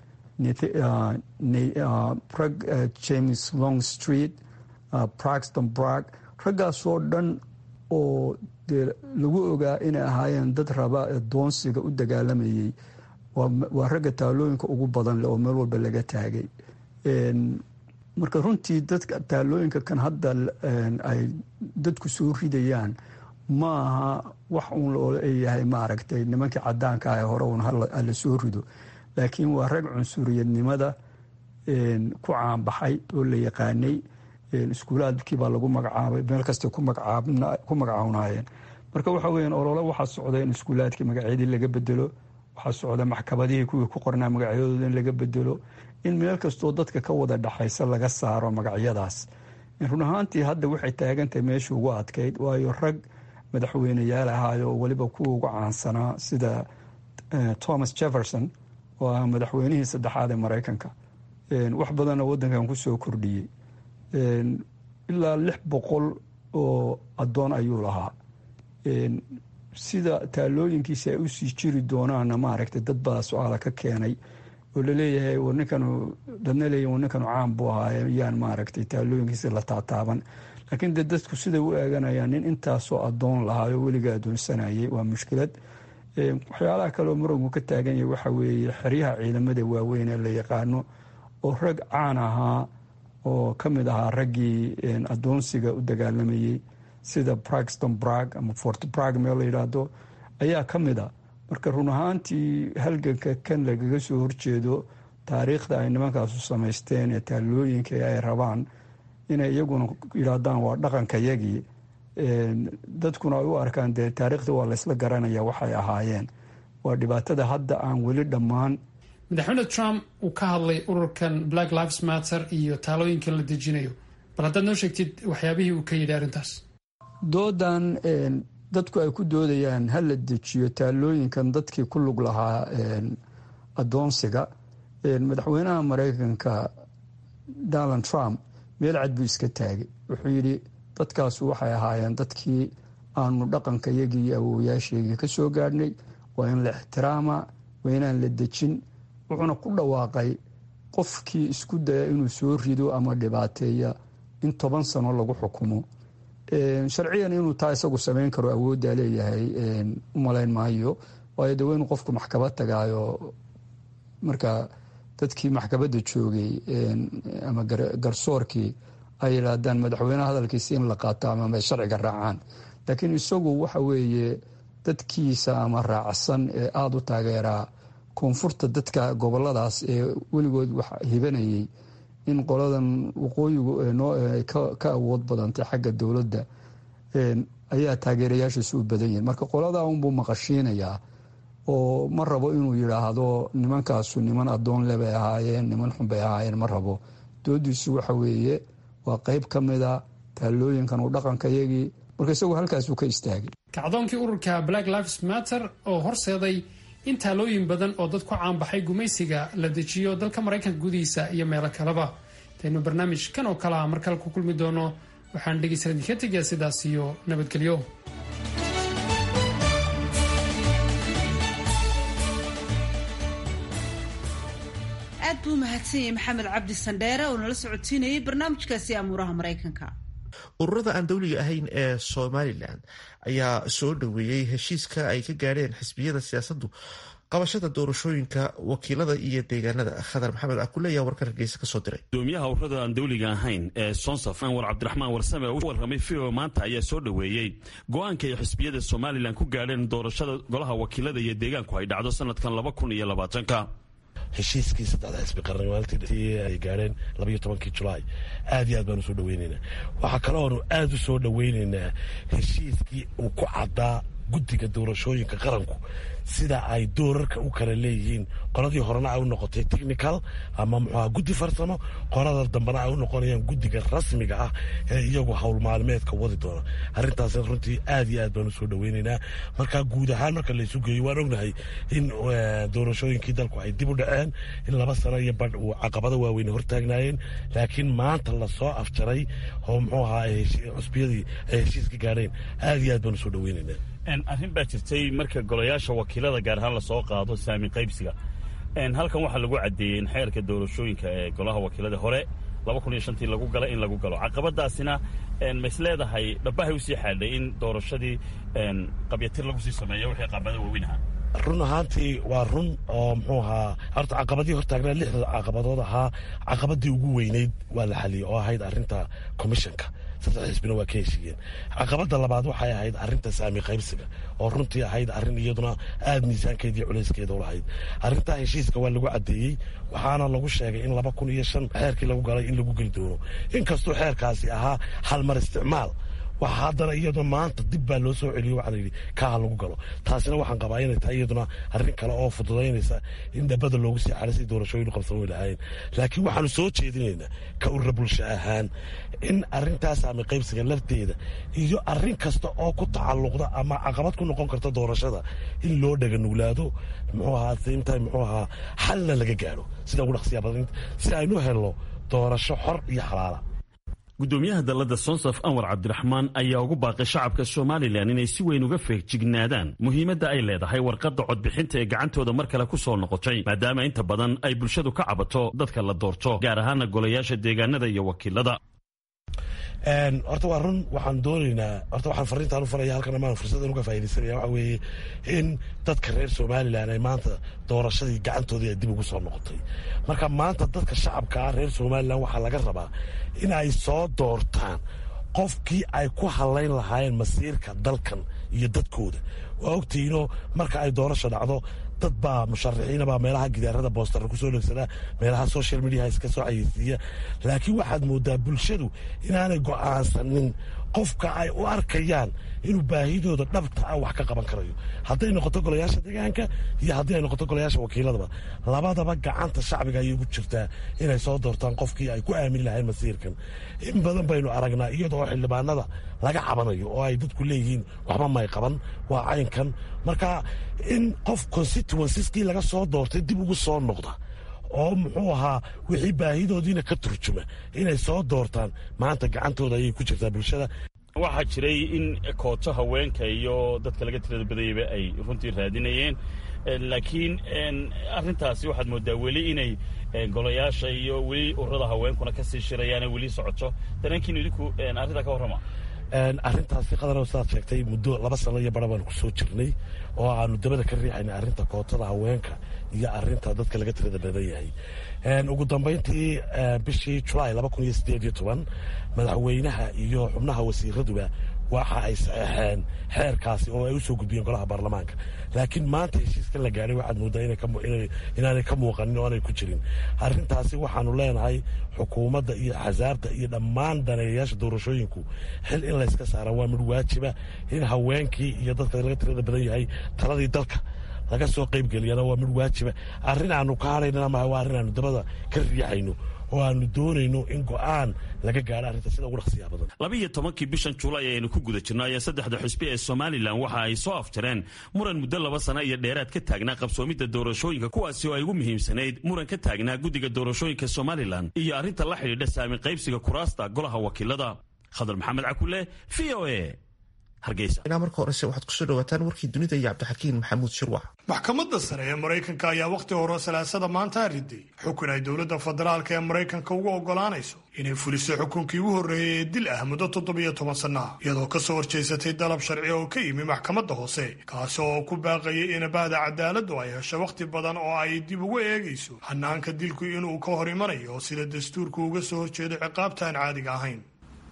james long street braxton brag raggaasoo dhan oo dee lagu ogaa inay ahaayeen dad raba doonsiga u dagaalamayay waa ragga taalooyinka ugu badan leh oo meel walba laga taagay marka runtii dadka taalooyinka kan hadda ay dadku soo ridayaan ma aha wax uun looleeyahay maaragtay nimankii cadaanka ah hore uun hala soo rido laakiin waa rag cunsuriyadnimada ku caanbaxay oo la yaqaanay iskuulaadkiibaa lagu magacaabay meel kastay ku magacaawnayeen marka waxa weya olole waxaa socda in iskuulaadkii magacyadii laga bedelo waxaa socda maxkamadihii kuwii ku qornaa magacyadooda in laga bedelo in meel kastoo dadka ka wada dhaxaysa laga saaro magacyadaas run ahaantii hadda waxay taagantahay meeshii ugu adkayd waayo rag madaxweyneyaal ahaayo oo weliba kuwa ugu caansanaa sida thomas jefferson oo ah madaxweynihii saddexaad ee maraykanka wax badanna wadankan kusoo kordhiyey ilaa lix boqol oo addoon ayuu lahaa sida taalooyinkiisi ay usii jiri doonaana maaragtay dad baa su-aala ka keenay oo laleeyahay war ninkanu dadna leeyahy war ninkanu caan buu ahaaye yaan maaragtay taalooyinkiisi la taataaban laakiin dee dadku siday u eeganayaan nin intaasoo addoon lahaayo weliga addoonsanayay waa mushkilad waxyaalaha kaleoo muranku ka taagan yahay waxa weeye xeryaha ciidamada waaweyn ee la yaqaano oo rag caan ahaa oo ka mid ahaa raggii adoonsiga u dagaalamayey sida bragston brag ama fort brag meel la yidhaahdo ayaa ka mid a marka run ahaantii halganka kan lagaga soo horjeedo taariikhda ay nimankaasu samaysteen ee taallooyinka ay rabaan inay iyaguna yidhaahdaan waa dhaqankayagii dadkuna ay u arkaan dee taariikhda waa laysla garanaya waxay ahaayeen waa dhibaatada hadda aan weli dhammaan madaxweyne trump uu ka hadlay ururkan black lives matter iyo taalooyinkan la dejinayo bal haddaad noo sheegtid waxyaabihii uu ka yidhi arrintaas doodan dadku ay ku doodayaan ha la dejiyo taalooyinkan dadkii ku lug lahaa adoonsiga madaxweynaha mareykanka donald trump meel cad buu iska taagay wuxuu yidhi dadkaasu waxay ahaayeen dadkii aanu dhaqanka iyagii iyo awowayaasheegii ka soo gaadhnay waa in la ixtiraama waa inaan la dejin wuxuuna ku dhawaaqay qofkii isku daya inuu soo rido ama dhibaateeya in toban sano lagu xukumo sharciyan inuu taa isagu samayn karo awooddaa leeyahay u malayn maayo waayo de waa inuu qofku maxkamad tagaayo marka dadkii maxkamadda joogay ama garsoorkii ay yidhaahdaan madaxweyneha hadalkiisi in la qaato ama ay sharciga raacaan laakiin isagu waxa weeye dadkiisa ama raacsan ee aada u taageeraa koonfurta dadka goboladaas ee weligood wax hibanayay in qoladan waqooyigu ka awood badantay xagga dowladda ayaa taageerayaashiisu u badan yihin marka qoladaa unbuu maqashiinayaa oo ma rabo inuu yidhaahdo nimankaasu niman adoon le bay ahaayeen niman xun bay ahaayeen ma rabo doodiisu waxa weeye waa qeyb ka mida taalooyinkan uu dhaqankayagii marka isagu halkaasuu ka istaagay kacdoonkii ururka black lives matter oo horseeday in taalooyin badan oo dad ku caanbaxay gumaysiga la dejiyo dalka maraykanka gudihiisa iyo meelo kaleba intaynu barnaamij kan oo kale ah mar kale ku kulmi doono waxaan dhegeysan idinka tegayaa sidaas iyo nabadgelyo aad buu mahadsan yahay maxamed cabdi sandheere oo nala socodsiinayay barnaamijkaasi amuuraha maraykanka ururada aan dowliga ahayn ee somalilan ayaa soo dhoweeyey heshiiska ay ka gaadheen xisbiyada siyaasaddu qabashada doorashooyinka wakiilada iyo deegaanada khadar maxamed akule ayaa warkan hargeysa kasoo diray gudoomiyaha ururada aan dowliga ahayn ee sonsaf anwar cabdiraxmaan warsame u warramay vio maanta ayaa soo dhoweeyey go-aanka ay xisbiyada somalilan ku gaadheen doorashada golaha wakiilada iyo deegaanku ay dhacdo sanadkan laba kun iyo labaatanka heshiiskii saddexda xisbi qarnimaaltii ay gaadheen labaiyo tobankii julaay aad iyo aad baanu soo dhaweynaynaa waxaa kale oonu aad u soo dhaweynaynaa heshiiskii uu ku caddaa guddiga doorashooyinka qaranku sida ay doorarka u kala leeyihiin qoladii horena ay u noqotay technical ama muxuaha guddi farsamo qolada dambena ay u noqonayaan guddiga rasmiga ah ee iyagu howl maalmeedka wadi doona arrintaas runtii aad iyo aad baanu soo dhaweynaynaa marka guud ahaan marka laysu geeyo waan ognahay in doorashooyinkii dalku ay dib u dhaceen in laba sano iyo badh uu caqabado waaweyn hortaagnaayeen laakiin maanta lasoo afjaray oo muxuu ahaa cusbiyadii ay heshiiska gaadheen aad iyo aad baanu soo dhaweynaynaa arrin baa jirtay marka golayaasha wakiilada gaar ahaan lasoo qaado saami qaybsiga halkan waxaa lagu caddeeyey in xeerka doorashooyinka ee golaha wakiilada hore laba kun iyo shantii lagu gala in lagu galo caqabadaasina mays leedahay dhabahay usii xaadhay in doorashadii qabyatir lagu sii sameeyo wixii qabada waaweyn ahaa run ahaantii waa run oo muxuu ahaa horta caqabadii hortaagnaa lixda caqabadood ahaa caqabadii ugu weyneyd waa la xaliyey oo ahayd arrinta commissionka saddex xisbina waa ka heshiiyeen caqabada labaad waxay ahayd arrinta saami qaybsiga oo runtii ahayd arrin iyaduna aada miisaankeedii culayskeeda u lahayd arrintaa heshiiska waa lagu caddeeyey waxaana lagu sheegay in laba kun iyo shan xeerkii lagu galay in lagu geli doono inkastuu xeerkaasi ahaa halmar isticmaal waxa haddana iyaduna maanta dib baa loo soo celiyo waxaa layidhi kaaha lagu galo taasina waxaan qabaa inay tahay iyaduna arrin kale oo fududaynaysa in dhabada loogu sii xaray si doorashooyinu qabsan way lahaayeen laakiin waxaanu soo jeedinaynaa ka urra bulsho ahaan in arrintaas ama qaybsiga lafteeda iyo arrin kasta oo ku tacalluqda ama caqabad ku noqon karta doorashada in loo dhaga nuglaado muxuu ahaa simtime muxuu ahaa xalna laga gaadho sida ugu dhaqsiya badan si aynu helno doorasho xor iyo xalaala gudoomiyaha dalladda sonsaf anwar cabdiraxmaan ayaa ugu baaqay shacabka somalilan inay si weyn uga feejignaadaan muhiimadda ay leedahay warqadda codbixinta ee gacantooda mar kale ku soo noqotay maadaama inta badan ay bulshadu ka cabato dadka la doorto gaar ahaana golayaasha deegaanada iyo wakiilada horta waa run waxaan doonaynaa horta waxaan fariintaan u faraya halkan amaan fursadan uga faaidaysanaya waxa weeye in dadka reer somalilan ay maanta doorashadii gacantoodii ay dib ugu soo noqotay marka maanta dadka shacabka ah reer somalilan waxaa laga rabaa in ay soo doortaan qofkii ay ku hadlayn lahaayeen masiirka dalkan iyo dadkooda waa ogtihiinoo marka ay doorasha dhacdo dad baa musharaxiina baa meelaha gidaarada boostara kusoo dhegsanaa meelaha social mediaha iska soo xayeysiiya laakiin waxaad moodaa bulshadu inaanay go'aansanin qofka ay u arkayaan inuu baahidooda dhabta ah wax ka qaban karayo hadday noqoto golayaasha deegaanka iyo haddii ay noqoto golayaasha wakiiladaba labadaba gacanta shacbiga ayay ugu jirtaa inay soo doortaan qofkii ay ku aamini lahayn masiirkan in badan baynu aragnaa iyadoo xildhibaanada laga cabanayo oo ay dadku leeyihiin waxba may qaban waa caynkan marka in qof constituensiskii laga soo doortay dib ugu soo noqda oo muxuu ahaa wixii baahidoodiina ka turjuma inay soo doortaan maanta gacantooda ayay ku jirtaa bulshada waxaa jiray in kooto haweenka iyo dadka laga tirada badayaba ay runtii raadinayeen laakiin arintaasi waxaad moodaa weli inay golayaasha iyo weli ururada haweenkuna kasii shirayaane weli socoto dareenkiin idinku arrintaa ka warrama arrintaasi qadar sidaad sheegtay muddo laba sano iyo bara baanu kusoo jirnay oo aanu dabada ka riixaynay arrinta kootada haweenka iyo arrinta dadka laga tirada badan yahay ugu dambayntii bishii julaay laba kun iyo sideed iyo toban madaxweynaha iyo xubnaha wasiiraduba waxa ay saxeexeen xeerkaasi oo ay u soo gudbiyeen golaha baarlamaanka laakiin maanta heshiiskan la gaadhay waxaad moodaa inaanay ka muuqanin oo aanay ku jirin arrintaasi waxaanu leenahay xukuumadda iyo axsaabta iyo dhammaan daneeyayaasha doorashooyinku xil in layska saara waa mid waajiba in haweenkii iyo dadka laga tirada badan yahay taladii dalka laga soo qaybgeliyana waa mid waajiba arrin aanu ka hadhaynana maha waa arrin aanu dabada ka riixayno oo aanu doonayno in go'aan laga gaadho arrinta sida ugu dhaqsiyaa badan laba iyo tobankii bishan julaay ayaynu ku guda jirno ayaa saddexda xusbi ee somalilan waxa ay soo afjareen muran muddo laba sana iyo dheeraad ka taagnaa qabsoomidda doorashooyinka kuwaasi oo ay ugu muhiimsanayd muran ka taagnaa guddiga doorashooyinka somalilan iyo arrinta la xidhiidha saami qaybsiga kuraasta golaha wakiilada khadar maxamed cakule v o a ilaa marka horese waxaad kusoo dhawaataan warkii dunida iyo cabdixakiin maxamuud shirwac maxkamadda sare ee maraykanka ayaa wakhti hore salaasada maanta riday xukun ay dowladda federaalka ee maraykanka uga ogolaanayso inay fuliso xukunkii ugu horreeyey ee dil ah muddo toddobiyo toban sanno ah iyadoo ka soo horjeysatay dalab sharci oo ka yimi maxkamadda hoose kaasi oo ku baaqayay in bahda cadaaladdu ay hesho wakhti badan oo ay dib ugu eegayso hanaanka dilku inuu ka hor imanayo oo sida dastuurku uga soo horjeedo ciqaabta aan caadiga ahayn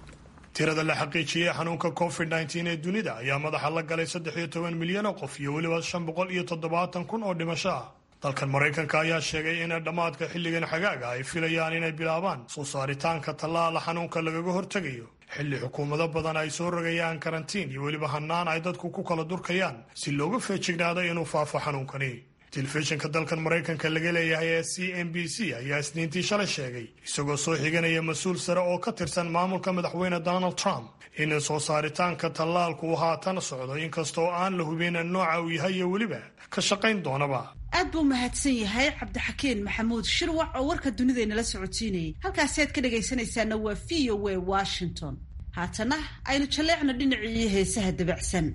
tirada la xaqiijiyey xanuunka covid nteen ee dunida ayaa madaxa la galay saddex iyo toban milyan oo qof iyo weliba shan boqol iyo toddobaatan kun oo dhimasho ah dalkan maraykanka ayaa sheegay in dhammaadka xilligan xagaaga ay filayaan inay bilaabaan soo saaritaanka tallaala xanuunka lagaga hortegayo xilli xukuumado badan ay soo rogayaan karantiin iyo weliba hannaan ay dadku ku kala durkayaan si looga feejignaado inuu faafo xanuunkani telefishinka dalkan maraykanka laga leeyahay ee c n b c ayaa isniintii shalay sheegay isagoo soo xiganaya mas-uul sare oo ka tirsan maamulka madaxweyne donald trump in soo saaritaanka tallaalku uu haatan socdo inkastoo aan la hubin nooca uu yahay iyo weliba ka shaqayn doonaba aad buu mahadsan yahay cabdixakiin maxamuud shirwac oo warka dunidaynala socodsiinayay halkaasi aad ka dhagaysanaysaana waa v o w washington haatana aynu jalleecno dhinacii heesaha dabacsan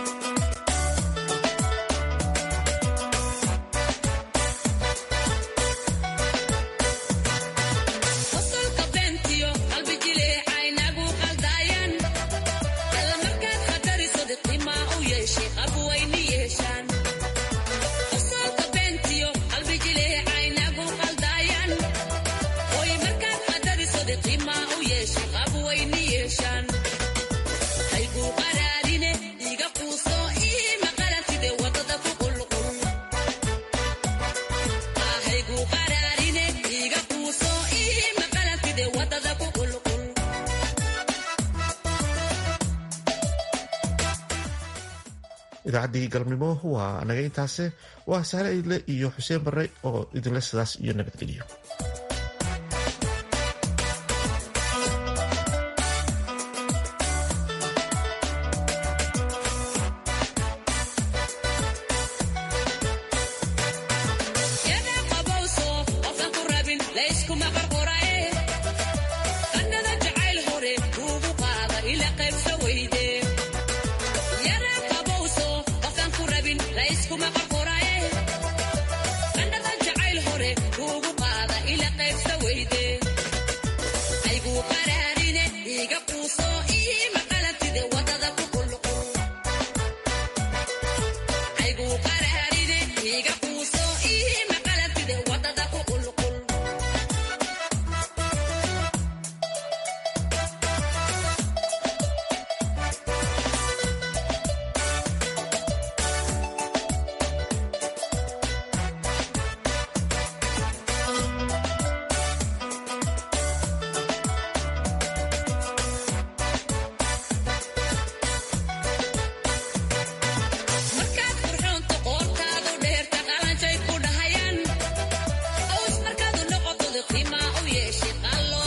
idaacaddii galabnimo waa naga intaase waa saare idle iyo xuseen barre oo idinle sidaas iyo nabadgeliyo